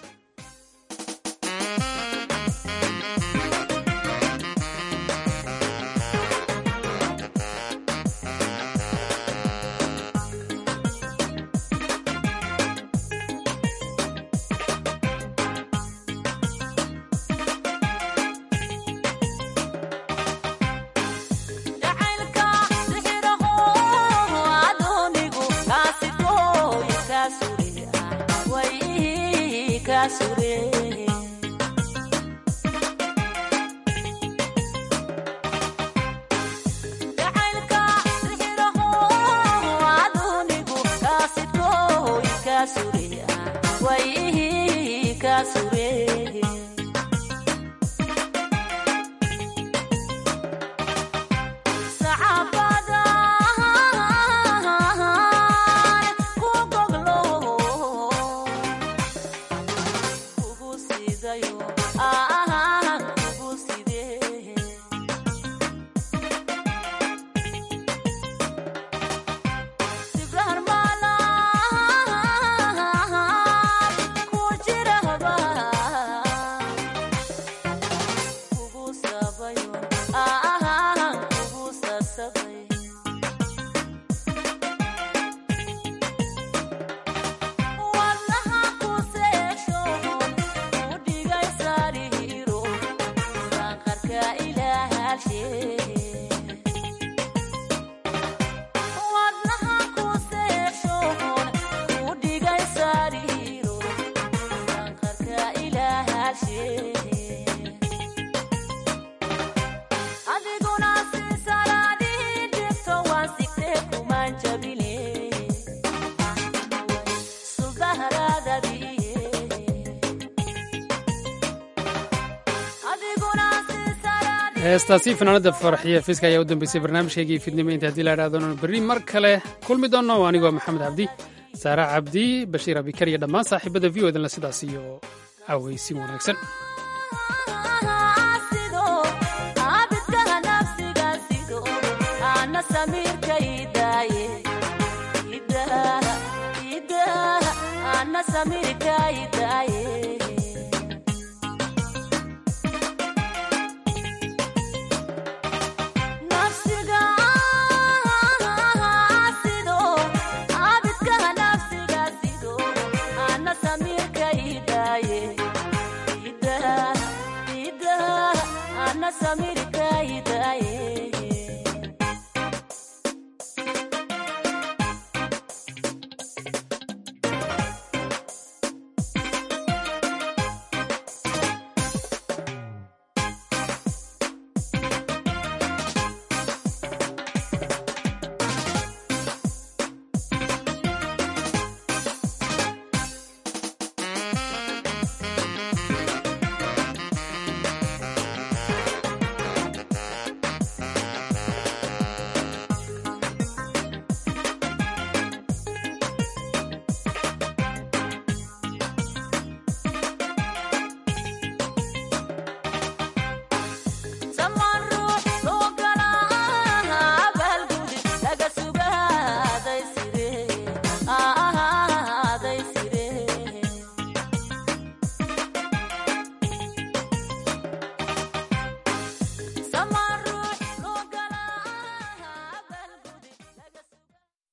heestaasi fanaanada farxiya fiska ayaa u dambeysay barnaamijkaygii fidnimo inta haddii la idhahdoon berri mar kale kulmi doonno anigoo maxamed cabdi saare cabdi bashiir abikar iyo dhammaan saaxiibada v o danle sidaas iyo cawaysin wanaagsan samirkaydaye